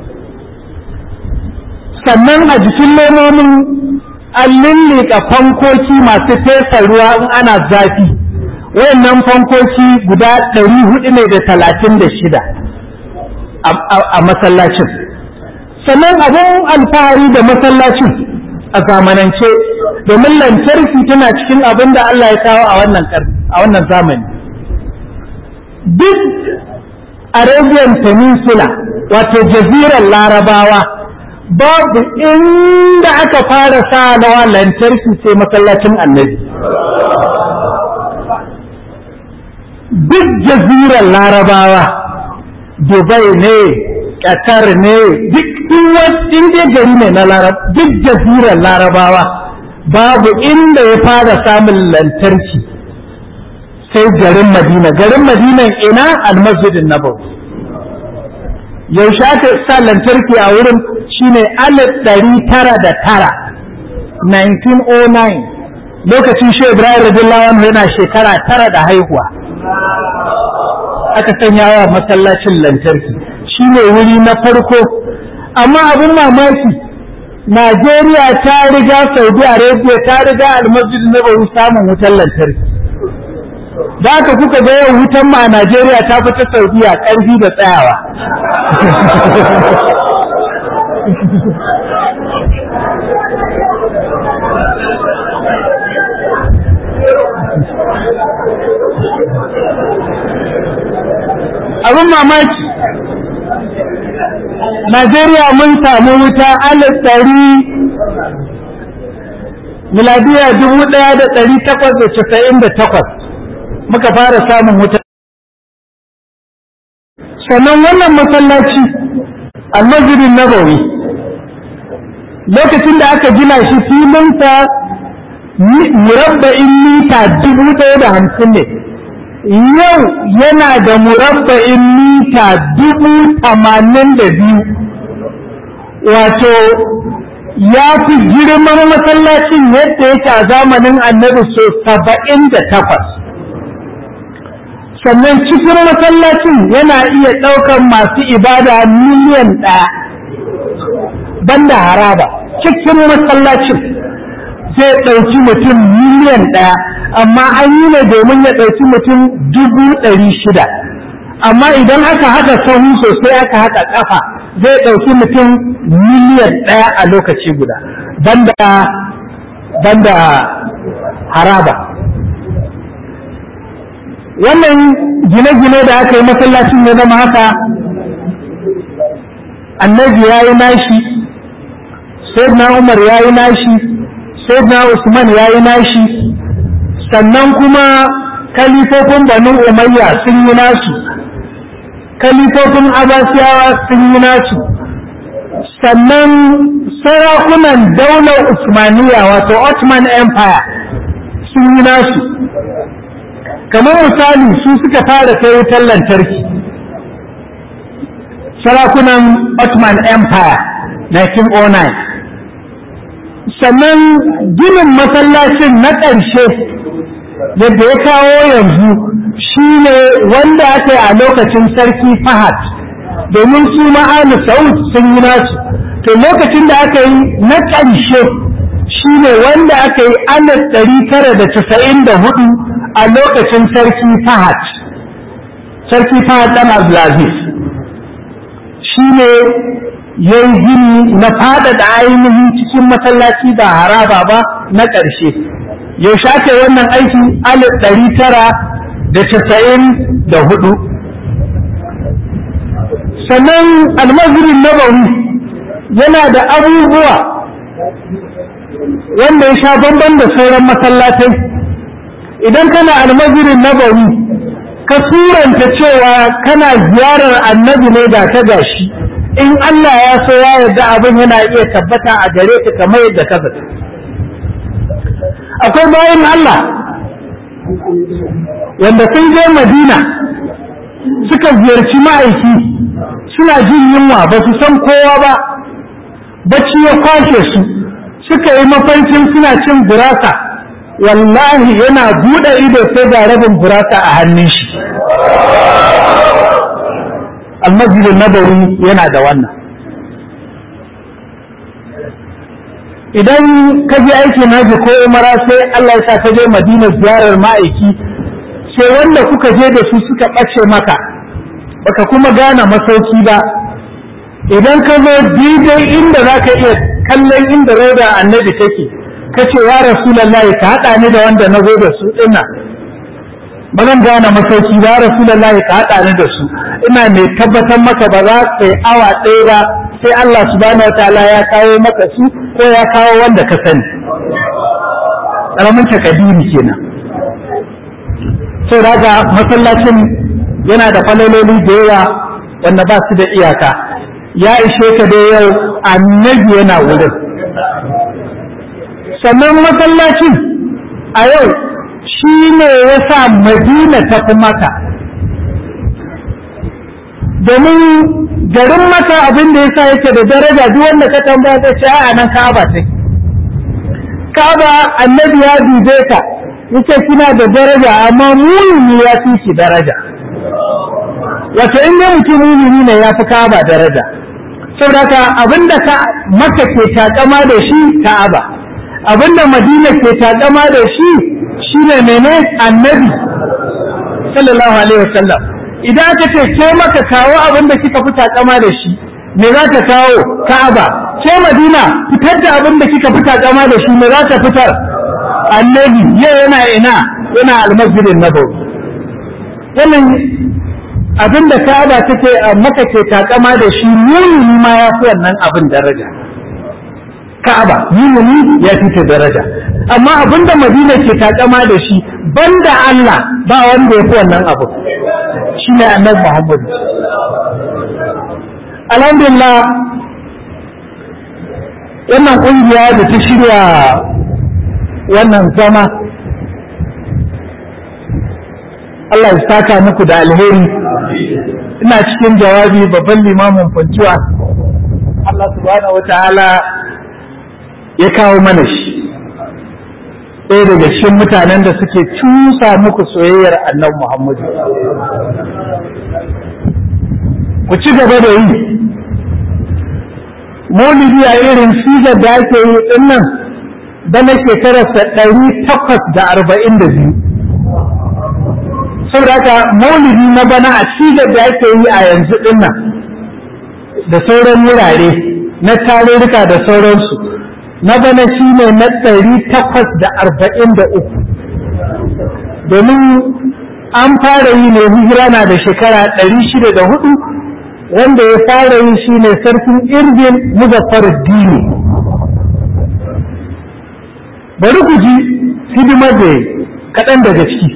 sannan a jikin lemomin an lullika fankoki masu fesa ruwa in ana zafi wayannan fankoki guda ɗari hudu ne da talatin da shida a masallacin sannan abin alfahari da masallacin a zamanance domin lantarki tana cikin abin da Allah ya kawo a wannan zamani duk Arabian Peninsula wato jazirar larabawa babu inda aka fara sa nawa lantarki sai masallacin annabi duk jazirar larabawa dubai ne qatar ne duk in dai gari ne na larab duk jazirar larabawa babu inda ya fara samun lantarki sai garin madina garin madina ina almasjidin nabawi yaushe aka sa lantarki a wurin shine alif ɗari tara da tara 1909 lokacin shi ibrahim radiyallahu anhu yana shekara tara da haihuwa aka sanya wa masallacin lantarki shine wuri na farko amma abin mamaki Najeriya ta riga Saudi Arabia ta riga almasjid nabawi samun wutar lantarki da haka kuka ga yau wutan ma a Najeriya ta fi ta Saudiya ƙarfi da tsayawa abin mamaki Najeriya mun samu wuta alif ɗari miladiya dubu ɗaya da ɗari takwas da casa'in da takwas muka fara samun wuta sannan wannan masallaci almasjidin nabawi lokacin da aka gina shi filinsa murabba'in mita dubu ɗaya da hamsin ne yau yana da murabba'in mita dubu tamanin da biyu wato ya fi girman masallacin yadda yake a zamanin annabi so saba'in da takwas sannan cikin masallacin yana iya ɗaukar masu ibada miliyan ɗaya banda haraba cikin masallacin zai ɗauki mutum miliyan ɗaya amma an yi ne domin ya ɗauki mutum dubu ɗari shida amma idan aka haɗa sahu sosai aka haɗa ƙafa zai ɗauki mutum miliyan ɗaya a lokaci guda banda banda haraba wannan gine-gine da aka yi masallacin ya zama haka annabi ya yi nashi sayyidina umar ya yi nashi sayyidina usman ya yi nashi sannan kuma kalifofin banu umayya sun yi nasu kalifofin abasiyawa sun yi nasu sannan sarakunan daular usmaniya wato ottoman empire sun yi nasu kamar misali su suka fara kai wutar lantarki sarakunan ottoman empire 1909 sannan ginin masallacin na ƙarshe yadda ya kawo yanzu shi ne wanda aka yi a lokacin sarki fahad domin su ma'anu saud sun yi nasu to lokacin da aka yi na ƙarshe shi ne wanda aka yi alif ɗari tara da casa'in da hudu a lokacin sarki fahad sarki fahad ɗan abdulaziz shi ne ya yi gini na faɗaɗa ainihin cikin masallaci ba haraba ba na ƙarshe yaushe aka yi wannan aiki alif ɗari tara da casa'in da hudu sannan almazirin nabawi yana da abubuwa wanda ya sha bamban da sauran masallatai idan kana almazirin nabawi ka suranta cewa kana ziyarar annabi ne da ta gashi in Allah ya so ya yarda abin yana iya tabbata a gare ka kamar yadda ka zata akwai bayan Allah wanda sun je Madina suka ziyarci ma'aiki suna jin yunwa ba su san kowa ba bacci ya kwashe su suka yi mafarkin suna cin gurasa wallahi yana buɗe ido sai da rabin gurasa a hannun shi almasjidin nabawi yana da wannan idan ka je aiki naji ko umara sai Allah ya sa ka je madina ziyarar ma'aiki sai wanda kuka je da su suka ɓace maka baka kuma gane masauki ba idan ka zo daidai inda za ka iya kallon inda rauda annabi take ka ce ya rasulallahi ka haɗa ni da wanda na zo da su ina ba zan gane masauki ba ya rasulallahi ka haɗa ni da su ina mai tabbatar maka ba za ka yi awa ɗaya ba sai Allah subhanahu wa ta'ala ya kawo maka su ko ya kawo wanda ka sani ƙaramin takadiri kenan sai daga masallacin yana da falaloli da yawa wanda ba su da iyaka ya ishe ka dai yau annabi yana wurin sannan masallacin a yau shi ne ya sa madina ta fi maka domin garin maka abin da ya sa yake da daraja duk wanda ka tambaya zai ce a nan ka'aba take ka'aba annabi ya dube ka yace kina da daraja amma mumini ya fi ki daraja wato in dai mutum mumini ne ya fi ka'aba daraja saboda ka abinda ka maka ke takama da shi ka'aba abinda madina ke takama da shi shine mene annabi sallallahu alaihi wasallam idan aka ce ke maka kawo abinda kika fi takama da shi me za ta kawo ka'aba ke madina fitar da abinda kika fi takama da shi me za ta fitar annabi yau yana ina yana almasjidin nabawi wannan abinda ka'aba take maka ke takama da shi mumini ma ya fi wannan abin daraja ka'aba mumini ya fi ta daraja amma abinda madina ke takama da shi banda Allah ba wanda ya fi wannan abu shi ne annabi Muhammad alhamdulillah wannan kungiya da ta shirya wannan zama Allah ya saka muku da alheri ina cikin jawabi babban limamin fantuwa Allah subhanahu wa ta'ala ya kawo mana shi ɗaya daga cikin mutanen da suke cusa muku soyayyar annabi Muhammadu ku ci gaba da yi maulidi a irin sigar da ake yi dinnan bana shekararsa ɗari takwas da arba'in da biyu saboda haka maulidi na bana a sigar da ake yi a yanzu dinnan da sauran wurare na tarurruka da sauransu na bana shi ne na ɗari takwas da arba'in da uku domin an fara yi ne hijira na da shekara ɗari shida da hudu wanda ya fara yi shi ne sarkin irgin muzaffar dini bari ku ji hidimar da kaɗan daga ciki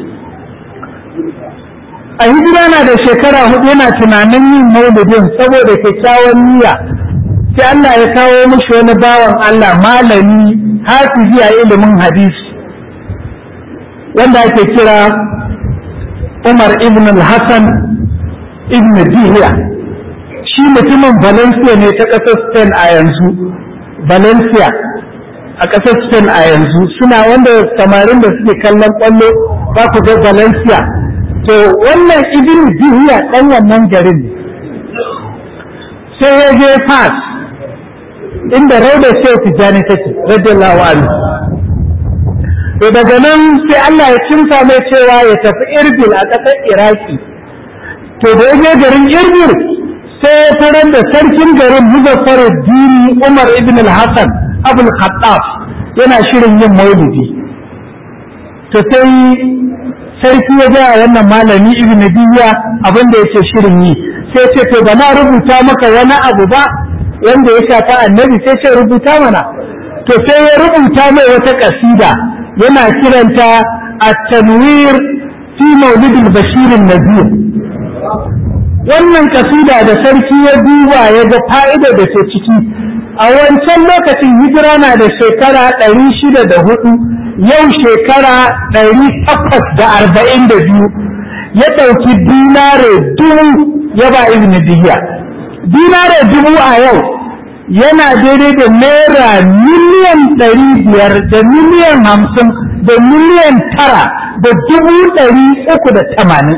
a hijira na da shekara hudu yana tunanin yin maulidin saboda kyakkyawan niyya sai Allah ya kawo mishi wani bawan Allah malami hafizi a ilimin hadisi wanda ake kira Umar ibn al-Hassan ibn Dihiya shi mutumin Valencia ne ta ƙasar Spain a yanzu Valencia a ƙasar Spain a yanzu suna wanda samarin da suke kallon ƙwallo za ku ga Valencia to wannan ibn Dihiya ɗan wannan garin ne sai ya je Fas inda rauda shehu tijjani take radiyallahu anhu to daga nan sai Allah ya kimsa mai cewa ya tafi Irbil a ƙasar Iraki to da ya je garin Irbil sai ya tarar da sarkin garin Muzaffar Dini Umar ibn al-Hassan Abul Khattab yana shirin yin maulidi to sai sarki ya ga wannan malami ibn Diya abin da yake shirin yi sai ce to ba na rubuta maka wani abu ba wanda ya shafa annabi sai ce rubuta mana to sai ya rubuta mai wata kasida yana kiranta at-tanwir fi maulid al-bashir an-nadir wannan kasida da sarki ya duba ya ga fa'ida da ke ciki a wancan lokacin hijira na da shekara ɗari shida da hudu yau shekara ɗari takwas da arba'in da biyu ya ɗauki dinare dubu ya ba ibn dihiya dinare dubu a yau yana daidai da naira miliyan ɗari biyar da miliyan hamsin da miliyan tara da dubu ɗari uku da tamanin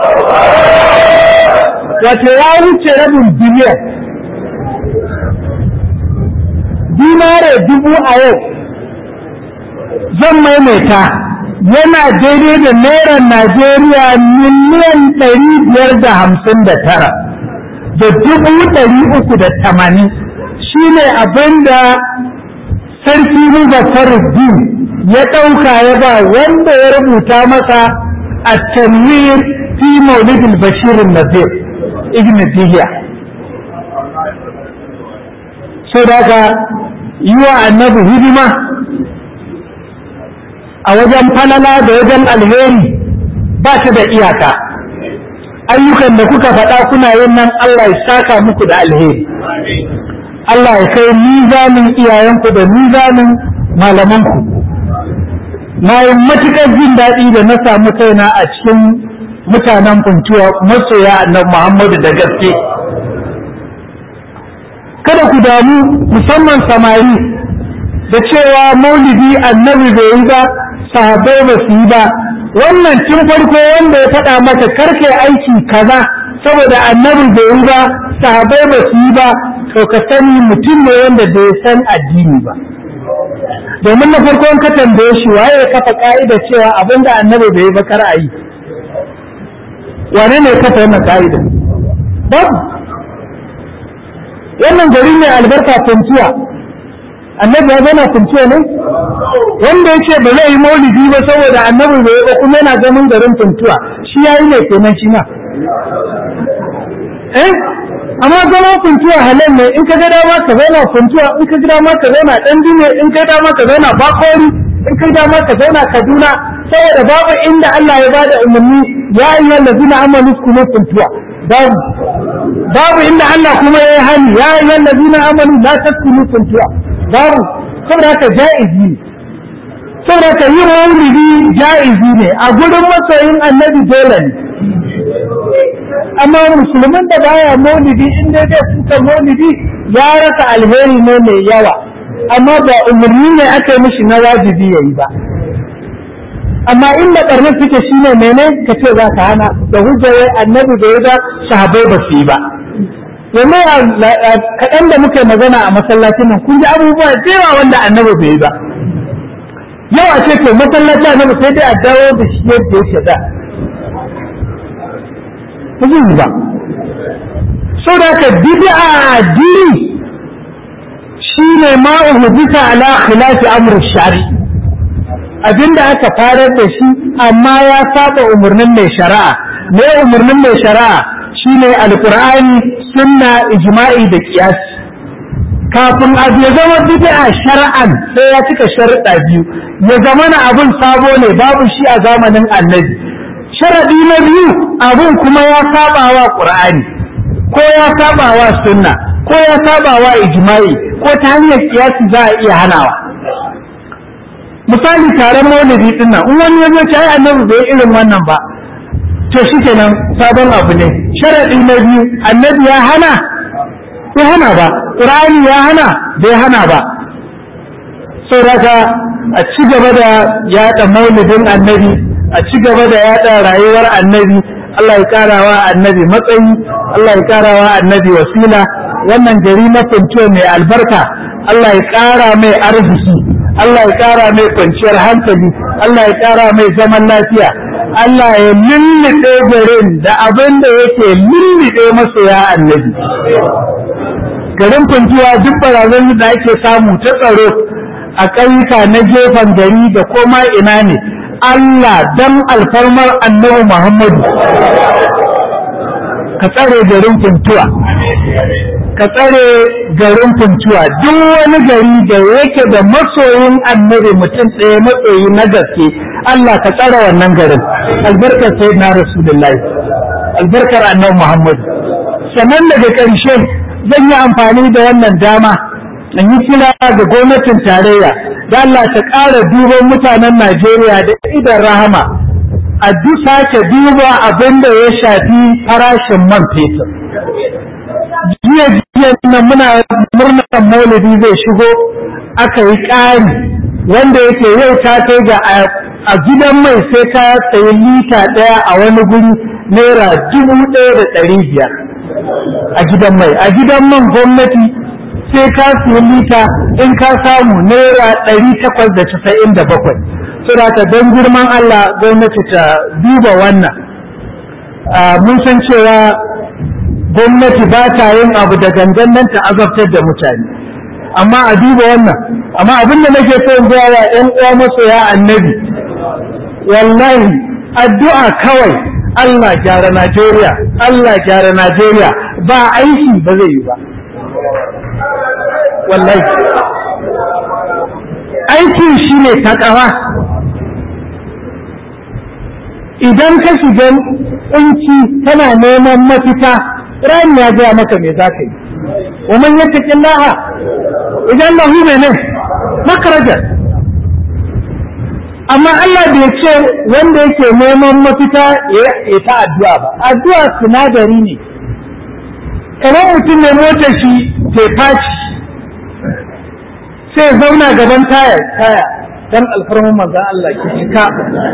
wato ya wuce rabin biliyan dinare dubu a yau zan maimaita yana daidai da naira najeriya miliyan ɗari biyar da hamsin da tara da dubu ɗari uku da tamanin shi ne abin da sarki Muzaffar-Din ya ɗauka ya ba wanda ya rubuta masa a tanwir fi maulidin bashirin nazir ibn Tihiya. Sau da ka yi wa annabi hidima a wajen falala da wajen alheri ba ta da iyaka ayyukan da kuka faɗa kuna yin nan Allah ya saka muku da alheri Allah ya kai mizanin iyayenku da mizanin malamanku na yi matuƙar jin daɗi da na samu kaina a cikin mutanen kuntuwa masoya annabi Muhammadu da gaske kada ku damu musamman samari da cewa maulidi annabi bai yi ba sahabbai ba su yi ba wannan tun farko wanda ya faɗa maka karke aiki kaza saboda annabi bai yi ba sahabbai ba su yi ba to ka sani mutum ne wanda bai san addini ba domin na farko ka tambaye shi waye ya kafa ka'ida cewa abinda annabi bai yi ba kar a yi wane ne ya kafa wannan ka'ida babu wannan gari ne albarka kuntuwa annabi ya zana kuntuwa ne wanda ya ce ba zai yi maulidi ba saboda annabi bai ba kuma yana ganin garin kuntuwa shi ya yi ne kenan shi ma eh amma zama kuntuwa halal ne in ka ga dama ka zauna kuntuwa in ka ga dama ka zauna dan dine in ka ga dama ka zauna bakori in ka ga dama ka zauna kaduna saboda babu inda Allah ya bada umarni ya ayyuhal ladina amanu kunu kuntuwa babu babu inda Allah kuma ya yi hani ya ayyuhal ladina amanu la taskunu kuntuwa babu saboda haka ja'izi ne saboda haka yin maulidi ja'izi ne a gurin masoyin annabi dole ne amma musulmin da baya maulidi in dai zai suka maulidi ya rasa alheri ne mai yawa amma ba umarni ne aka yi mishi na wajibi yayi ba amma inda barna suke shine mene ka ce za ka hana da hujjar annabi da ya ga sahabbai ba su yi ba yanzu kaɗan da muke magana a masallacin nan kun ji abubuwa da yawa wanda annabi bai yi ba yau a ce to masallaci annabi sai dai a dawo da shi yadda yake da ba zai yi ba sau da ka bid'a addini shine ma uhdita ala khilafi amr shari abinda aka farar da shi amma ya saba umarnin mai shari'a me umarnin mai shari'a shine alqur'ani sunna ijma'i da qiyasi kafin abu ya zama bid'a shar'an sai ya cika sharuɗa biyu ya zama na abun sabo ne babu shi a zamanin annabi sharadi na biyu abun kuma ya saba wa qur'ani ko ya saba wa sunna ko ya saba wa ijma'i ko ta hanyar kiyasi za a iya hanawa misali taron maulidi din nan in wani ya zo ta yi annabi bai irin wannan ba to shikenan sabon abu ne sharadi na biyu annabi ya hana bai hana ba qur'ani ya hana bai hana ba saboda a ci gaba da yaɗa maulidin annabi a ci gaba da yaɗa rayuwar annabi Allah ya karawa annabi matsayi Allah ya karawa annabi wasila wannan gari na funtuwa mai albarka Allah ya kara mai arziki Allah ya kara mai kwanciyar hankali Allah ya kara mai zaman lafiya Allah ya lullube garin da abin da yake lullube masoya annabi garin funtuwa duk barazan da ake samu ta tsaro a ƙauyuka na gefen gari da koma ina ne Allah dan alfarmar annabi Muhammadu ka tsare garin funtuwa ka tsare garin funtuwa duk wani gari da yake da masoyin annabi mutum ɗaya matsayi na gaske Allah ka tsare wannan garin albarkar sai na rasulullahi albarkar annabi Muhammadu sannan daga ƙarshe zan yi amfani da wannan dama in yi kira ga gwamnatin tarayya da Allah ta ƙara duban mutanen Najeriya da idan rahama a duk sake duba abin da ya shafi farashin man fetur. Jiya jiya nan muna murnar maulidi zai shigo aka yi ƙari wanda yake yau ta kai ga a gidan mai sai ka sayi lita ɗaya a wani guri naira dubu ɗaya da ɗari biyar a gidan mai a gidan man gwamnati sai ka siya lita in ka samu naira ɗari takwas da casa'in da bakwai saboda don girman Allah gwamnati ta duba wannan mun san cewa gwamnati ba ta yin abu da gangan nan ta azabtar da mutane amma a duba wannan amma abin da nake so in wa ƴan uwa masoya annabi wallahi addu'a kawai Allah gyara Najeriya Allah gyara Najeriya ba aiki ba zai yi ba wallahi aikin shi ne takawa idan ka shiga kunci kana neman mafita rani ya gaya maka me za ka yi wa man yattaqi Allah idan lahu mene makarajar amma Allah bai ce wanda yake neman mafita ya ta addu'a ba addu'a sinadari ne kamar mutum ne motar shi ke faci sai zauna gaban taya taya dan alfarman manzan Allah ki cika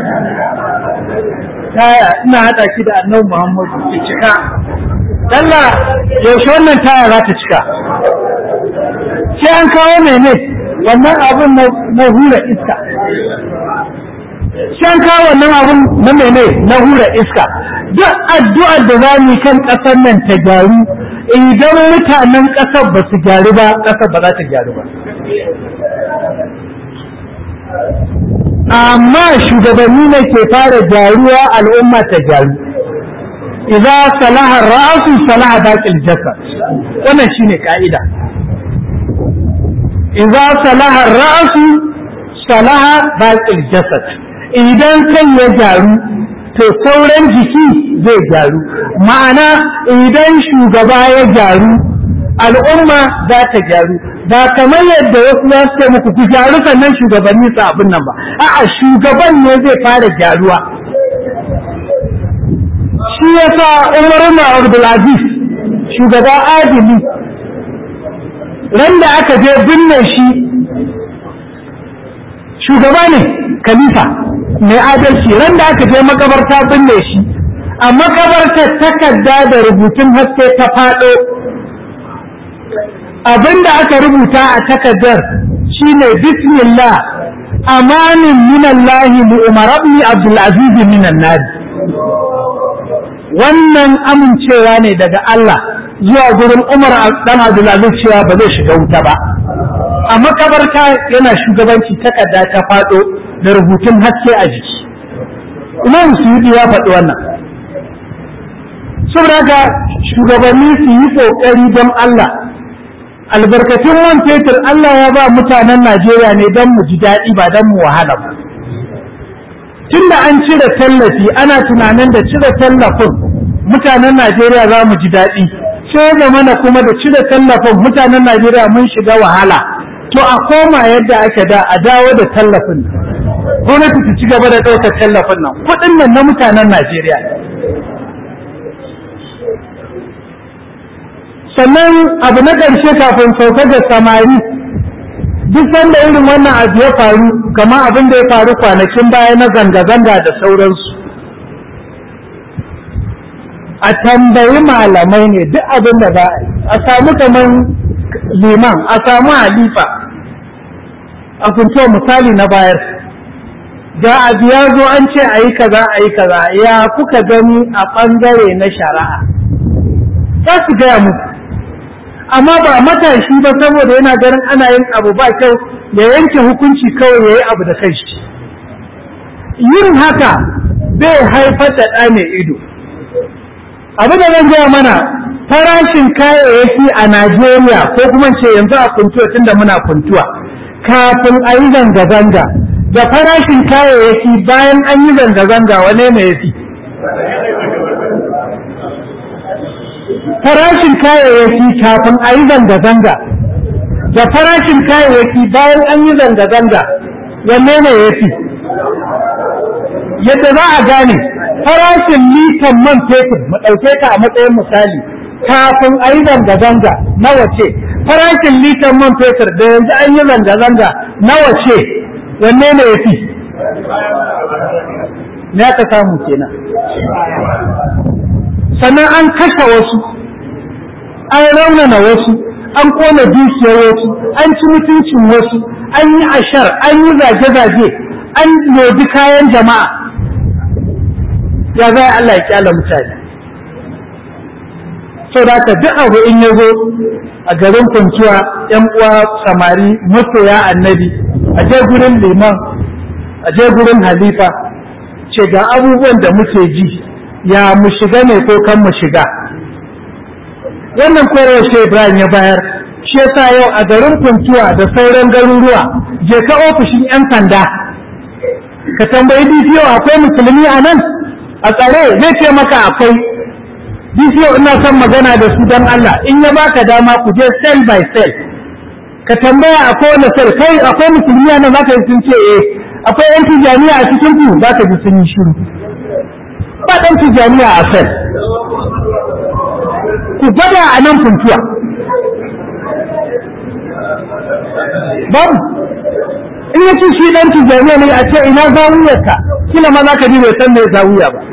taya ina hada ki da annabi Muhammadu ki cika Allah yaushe wannan taya za ta cika sai an kawo mene wannan abun na hura iska sai an kawo wannan abun na mene na hura iska duk addu'ar da za mu kan ƙasar nan ta gyaru idan mutanen ƙasar ba su gyaru ba ƙasar ba za ta gyaru ba amma shugabanni ne ke fara gyaruwa al'umma ta gyaru idza salaha ra'su salaha baqil jasad wannan shine ka'ida idza salaha ra'su salaha baqil jasad idan kai ya gyaru to sauran jiki zai gyaru ma'ana idan shugaba ya gyaru al'umma za ta gyaru ba kamar yadda wasu za su ce muku ku gyaru sannan shugabanni su abin nan ba a'a shugaban ne zai fara gyaruwa shi yasa Umar ibn Abdul Aziz shugaba adili ran da aka je binne shi shugaba ne khalifa mai adalci ran da aka je makabarta binne shi a makabartar takarda da rubutun haske ta faɗo abinda aka rubuta a takardar shine bismillah amanin minallahi li umar ibn abdul aziz minan nar wannan amincewa ne daga Allah zuwa gurin Umar dan Abdul Aziz cewa ba zai shiga wuta ba a makabarta yana shugabanci takarda ta faɗo da rubutun haske a jiki Imam Suyuti ya faɗi wannan saboda haka shugabanni su yi ƙoƙari don Allah albarkatun man fetur Allah ya ba mutanen Najeriya ne don mu ji daɗi ba don mu wahala ba tunda an cire tallafi ana tunanin da cire tallafin mutanen Najeriya za mu ji daɗi sai da mana kuma da cire tallafin mutanen Najeriya mun shiga wahala to a koma yadda ake da a dawo da tallafin gwamnati su ci gaba da ɗaukar tallafin nan kuɗin nan na mutanen Najeriya sannan abu na ƙarshe kafin sauka da samari duk sanda irin wannan abu ya faru kamar abin da ya faru kwanakin baya na zanga-zanga da sauransu a tambayi malamai ne duk abin da za a samu kamar liman a samu halifa a kunto misali na bayar ga abu ya zo an ce a yi kaza a yi kaza ya kuka gani a ɓangare na shari'a za su gaya muku amma ba matashi ba saboda yana ganin ana yin abu ba kyau ya yanke hukunci kawai ya yi abu da kanshi yin haka bai haifar da ɗa mai ido abu da zan gaya mana farashin kayayyaki a najeriya ko kuma ce yanzu a kuntuwa tunda muna kuntuwa kafin a yi zanga-zanga da farashin kayayyaki bayan an yi zanga-zanga wane ne ya fi farashin kayayyaki kafin a yi zanga-zanga da farashin kayayyaki bayan an yi zanga-zanga wanne ne ya fi yadda za a gane farashin litan man fetur mu ɗauke ta a matsayin misali kafin a yi zanga-zanga nawa ce farashin litan man fetur da yanzu an yi zanga-zanga nawa ce wanne ne ya fi ne aka samu kenan sannan an kashe wasu an raunana wasu an kona dukiyar wasu an ci mutuncin wasu an yi ashar an yi zage-zage an lodi kayan jama'a ya zai Allah ya kyala mutane sau da haka duk abu in ya zo a garin kwanciya yan uwa samari masoya annabi a je gurin liman a je gurin halifa ce ga abubuwan da muke ji ya mu shiga ne ko kan mu shiga wannan koyarwar shi Ibrahim ya bayar shi yasa yau a garin Kuntuwa da sauran garuruwa je ka ofishin yan sanda ka tambayi DPO akwai musulmi a nan a tsare zai ce maka akwai DCO ina son magana da su don Allah in ya baka dama ku je cell by cell ka tambaya akwai wani cell kai akwai musulmiya nan zaka yi sun ce eh akwai yan tijaniya a cikin ku zaka ji sun yi shiru ba dan tijaniya a cell ku gwada a nan funtuwa babu in ya ci shi dan tijaniya ne a ce ina zawiyarka kila ma za ka ji bai san me zawiya ba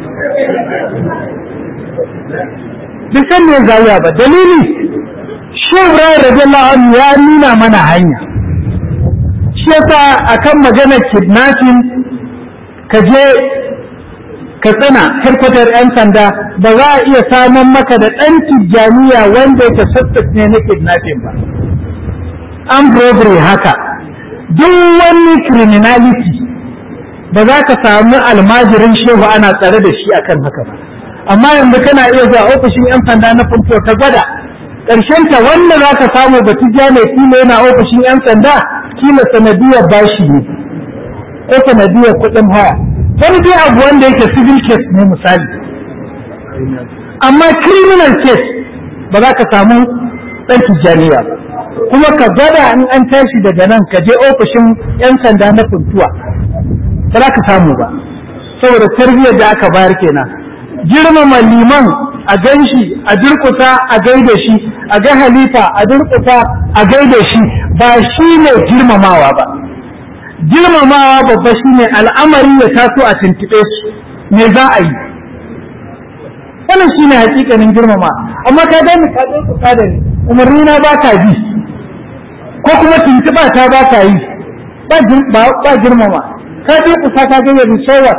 bai san me zawiya ba dalili shi Ibrahim radiyallahu anhu ya nuna mana hanya shi yasa akan maganar kidnapping ka je ka tsina harkatar 'yan sanda ba za a iya samun maka da ɗan tijjaniya wanda ya suspect ne na kidnapping ba an robbery haka duk wani criminality ba za ka samu almajirin shehu ana tsare da shi akan haka ba amma yanzu kana iya zuwa ofishin 'yan sanda na funto ka gwada ta wanda za ka samu ba tijjani kila yana ofishin 'yan sanda kila sanadiyar bashi ne ko sanadiyar kuɗin haya wani dai abu wanda yake civil case ne misali amma criminal case ba za ka samu ɗan tijjaniya ba kuma ka gwada in an tashi daga nan ka je ofishin 'yan sanda na funtuwa ba za ka samu ba saboda tarbiyyar da aka bayar kenan girmama liman a gan shi a durkusa a gaida shi a ga halifa a durkusa a gaida shi ba shi ne girmamawa ba girmamawa babba shi ne al'amari ya taso a tuntuɓe su me za a yi wannan shi ne hakikanin girmama amma ka gani ka je kusa da ni umarni na ba ka bi ko kuma tuntuɓa ta ba ka yi ba girmama ka je kusa ka ga yanzu sowa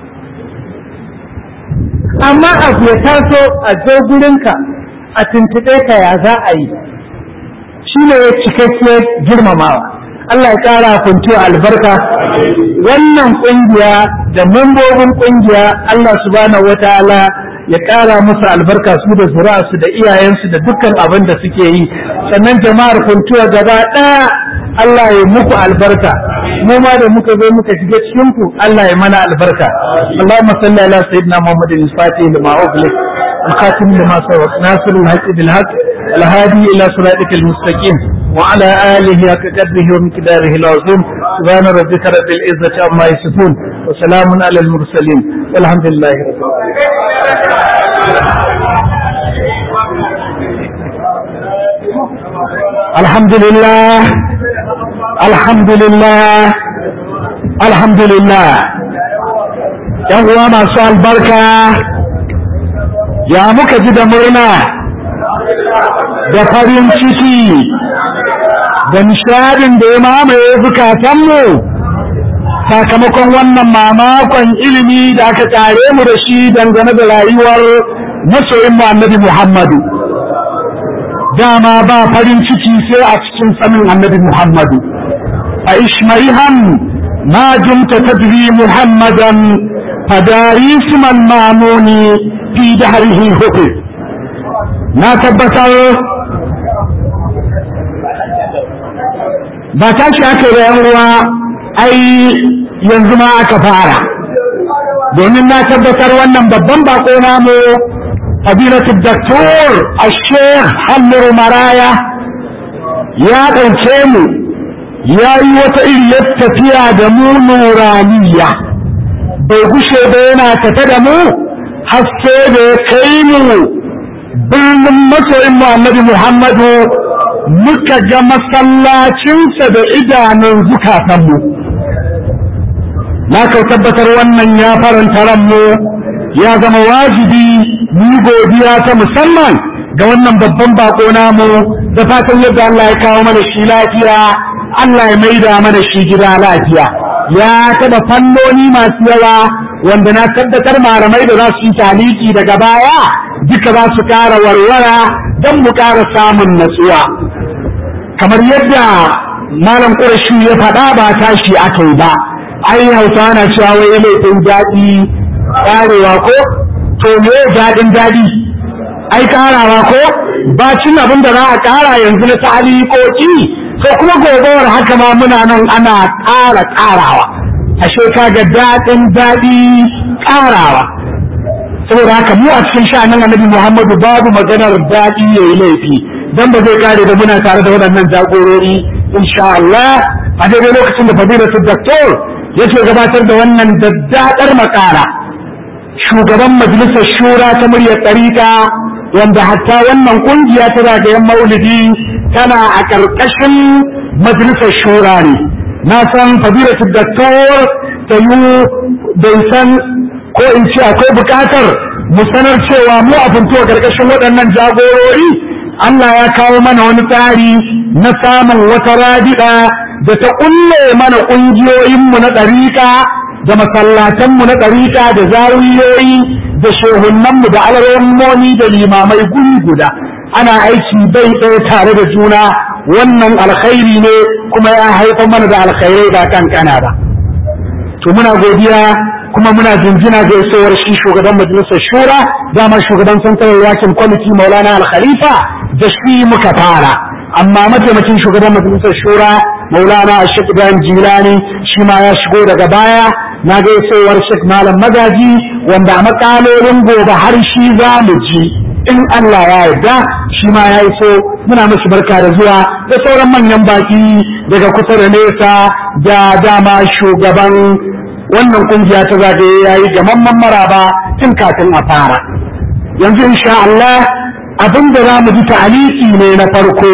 amma abu ya taso a zo gurinka a tuntuɓe ka ya za a yi shi ne ya cikakkiyar girmamawa Allah ya ƙara kuntu albarka wannan ƙungiya da mambobin ƙungiya Allah subhanahu wataala ya ƙara musu albarka su da zuri'arsu da iyayensu da dukkan abin da suke yi sannan jama'ar kuntuwa gaba ɗaya Allah ya muku albarka mu ma da muka zo muka shiga cikin ku Allah ya mana albarka Allahumma salli ala sayyidina Muhammadin al-Fatih lima ughliq al-khatim lima sabaq nasir al-haqq bil haqq al-hadi ila siratikal mustaqim wa ala alihi haqqa qadrihi wa miqdarihi al-azim subhana rabbika rabbil izzati amma yasifun wa salamun ala al-mursalin walhamdulillahi rabbil alamin alhamdulillah alhamdulillah alhamdulillah yan uwa masu albarka ya muka ji da murna da farin ciki da nishadin da ya mamaye zukatanmu sakamakon wannan mamakon ilimi da aka kare mu da shi dangane da rayuwar masoyin annabi muhammadu dama ba farin ciki sai a cikin sanin annabi muhammadu عيش مريها ما دمت تدري محمدا فداري اسم المامون في دهره هدي ما تبتر ba tashi aka yi uwa ai yanzu ma aka fara domin na tabbatar wannan babban bako namu fadilatu daktor a sheikh halluru maraya ya ɗauke mu ya yi wata iriyar tafiya da mu nuraniya bai gushe ba yana tafe da mu haske da ya kai mu birnin masoyin annabi muhammadu muka ga masallacinsa da idanun zukatanmu na kai tabbatar wannan ya faranta ranmu ya zama wajibi mu godiya ta musamman ga wannan babban bako namu da fatan yadda Allah ya kawo mana shi lafiya Allah ya maida mana shi gida lafiya ya taɓa fannoni masu yawa wanda na tabbatar malamai da za su yi taliki daga baya duka za su ƙara warwara don mu ƙara samun natsuwa kamar yadda malam ƙurashi ya faɗa ba tashi aka yi ba ai hausa na cewa wai laifin daɗi ƙarewa ko to me daɗin daɗi ai ƙarawa ko bacin abin da za a ƙara yanzu na ta'alikoki to kuma gobewar haka ma muna nan ana ƙara ƙarawa ashe kaga daɗin daɗi ƙarawa saboda haka mu a cikin sha'anin annabi Muhammadu babu maganar daɗi ya yi laifi dan ba zai kare da muna tare da waɗannan jagorori insha Allah a daidai lokacin da fadilatu doktor yake gabatar da wannan daddadar makala shugaban majalisar shura ta muryar ɗariƙa wanda hatta wannan ƙungiya ta zagayen maulidi tana a ƙarƙashin majalisar shura ne na san fadilatu doktor ta yi bai san ko in ce akwai buƙatar mu sanar cewa mu a funtuwa ƙarƙashin waɗannan jagorori Allah ya kawo mana wani tsari na samun wata rabiɗa da ta ƙulle mana ƙungiyoyinmu na ɗariƙa da masallatanmu na ɗariƙa da zawiyoyi da shehunanmu da alarammomi da limamai guri guda ana aiki bai ɗaya tare da juna wannan alkhairi ne kuma ya haifar mana da alkhairai ba kankana ba to muna godiya kuma muna jinjina ga isowar shi shugaban majalisar shura dama shugaban santarar yakin kwamiti maulana al-khalifa da shi muka fara amma mataimakin shugaban majalisar shura maulana ashik ibrahim jilani shi ma ya shigo daga baya na ga isowar shek malam magaji wanda a makalolin gobe har shi za mu ji in Allah ya yarda shi ma ya iso muna mashi barka da zuwa da sauran manyan baki daga kusa da nesa da dama shugaban wannan kungiya ta zagaye ya yi gamamman maraba tun kafin a fara yanzu insha Allah abin da za mu ji ta'aliki ne na farko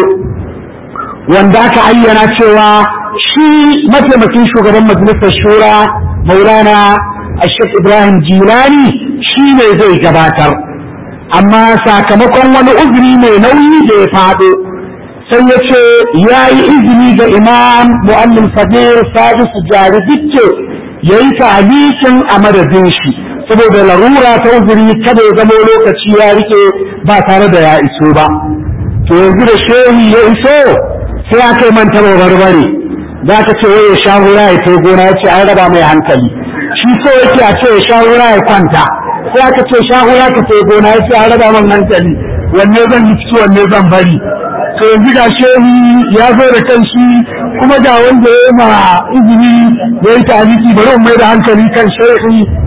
wanda aka ayyana cewa shi mataimakin shugaban majalisar shura maulana ashek ibrahim jilani shi ne zai gabatar amma sakamakon wani uzuri mai nauyi da ya faɗo sai ya ce ya yi izini ga imam mu'allim sabir sadisu jari dicce ya yi ta'alikin a madadin shi saboda larura ta uzuri kada ya zama lokaci ya rike ba tare da ya iso ba to yanzu da shehi ya iso sai aka yi manta barbare za ka ce wai ya sha hura ya kai gona ya ce an raba mai hankali shi so yake a ce ya sha hura ya kwanta sai aka ce sha hura ka kai gona ya ce an raba man hankali wanne zan yi ciki wanne zan bari to yanzu ga shehi ya zo da kanshi kuma ga wanda ya ma izini ya yi taliki bari mai da hankali kan shehi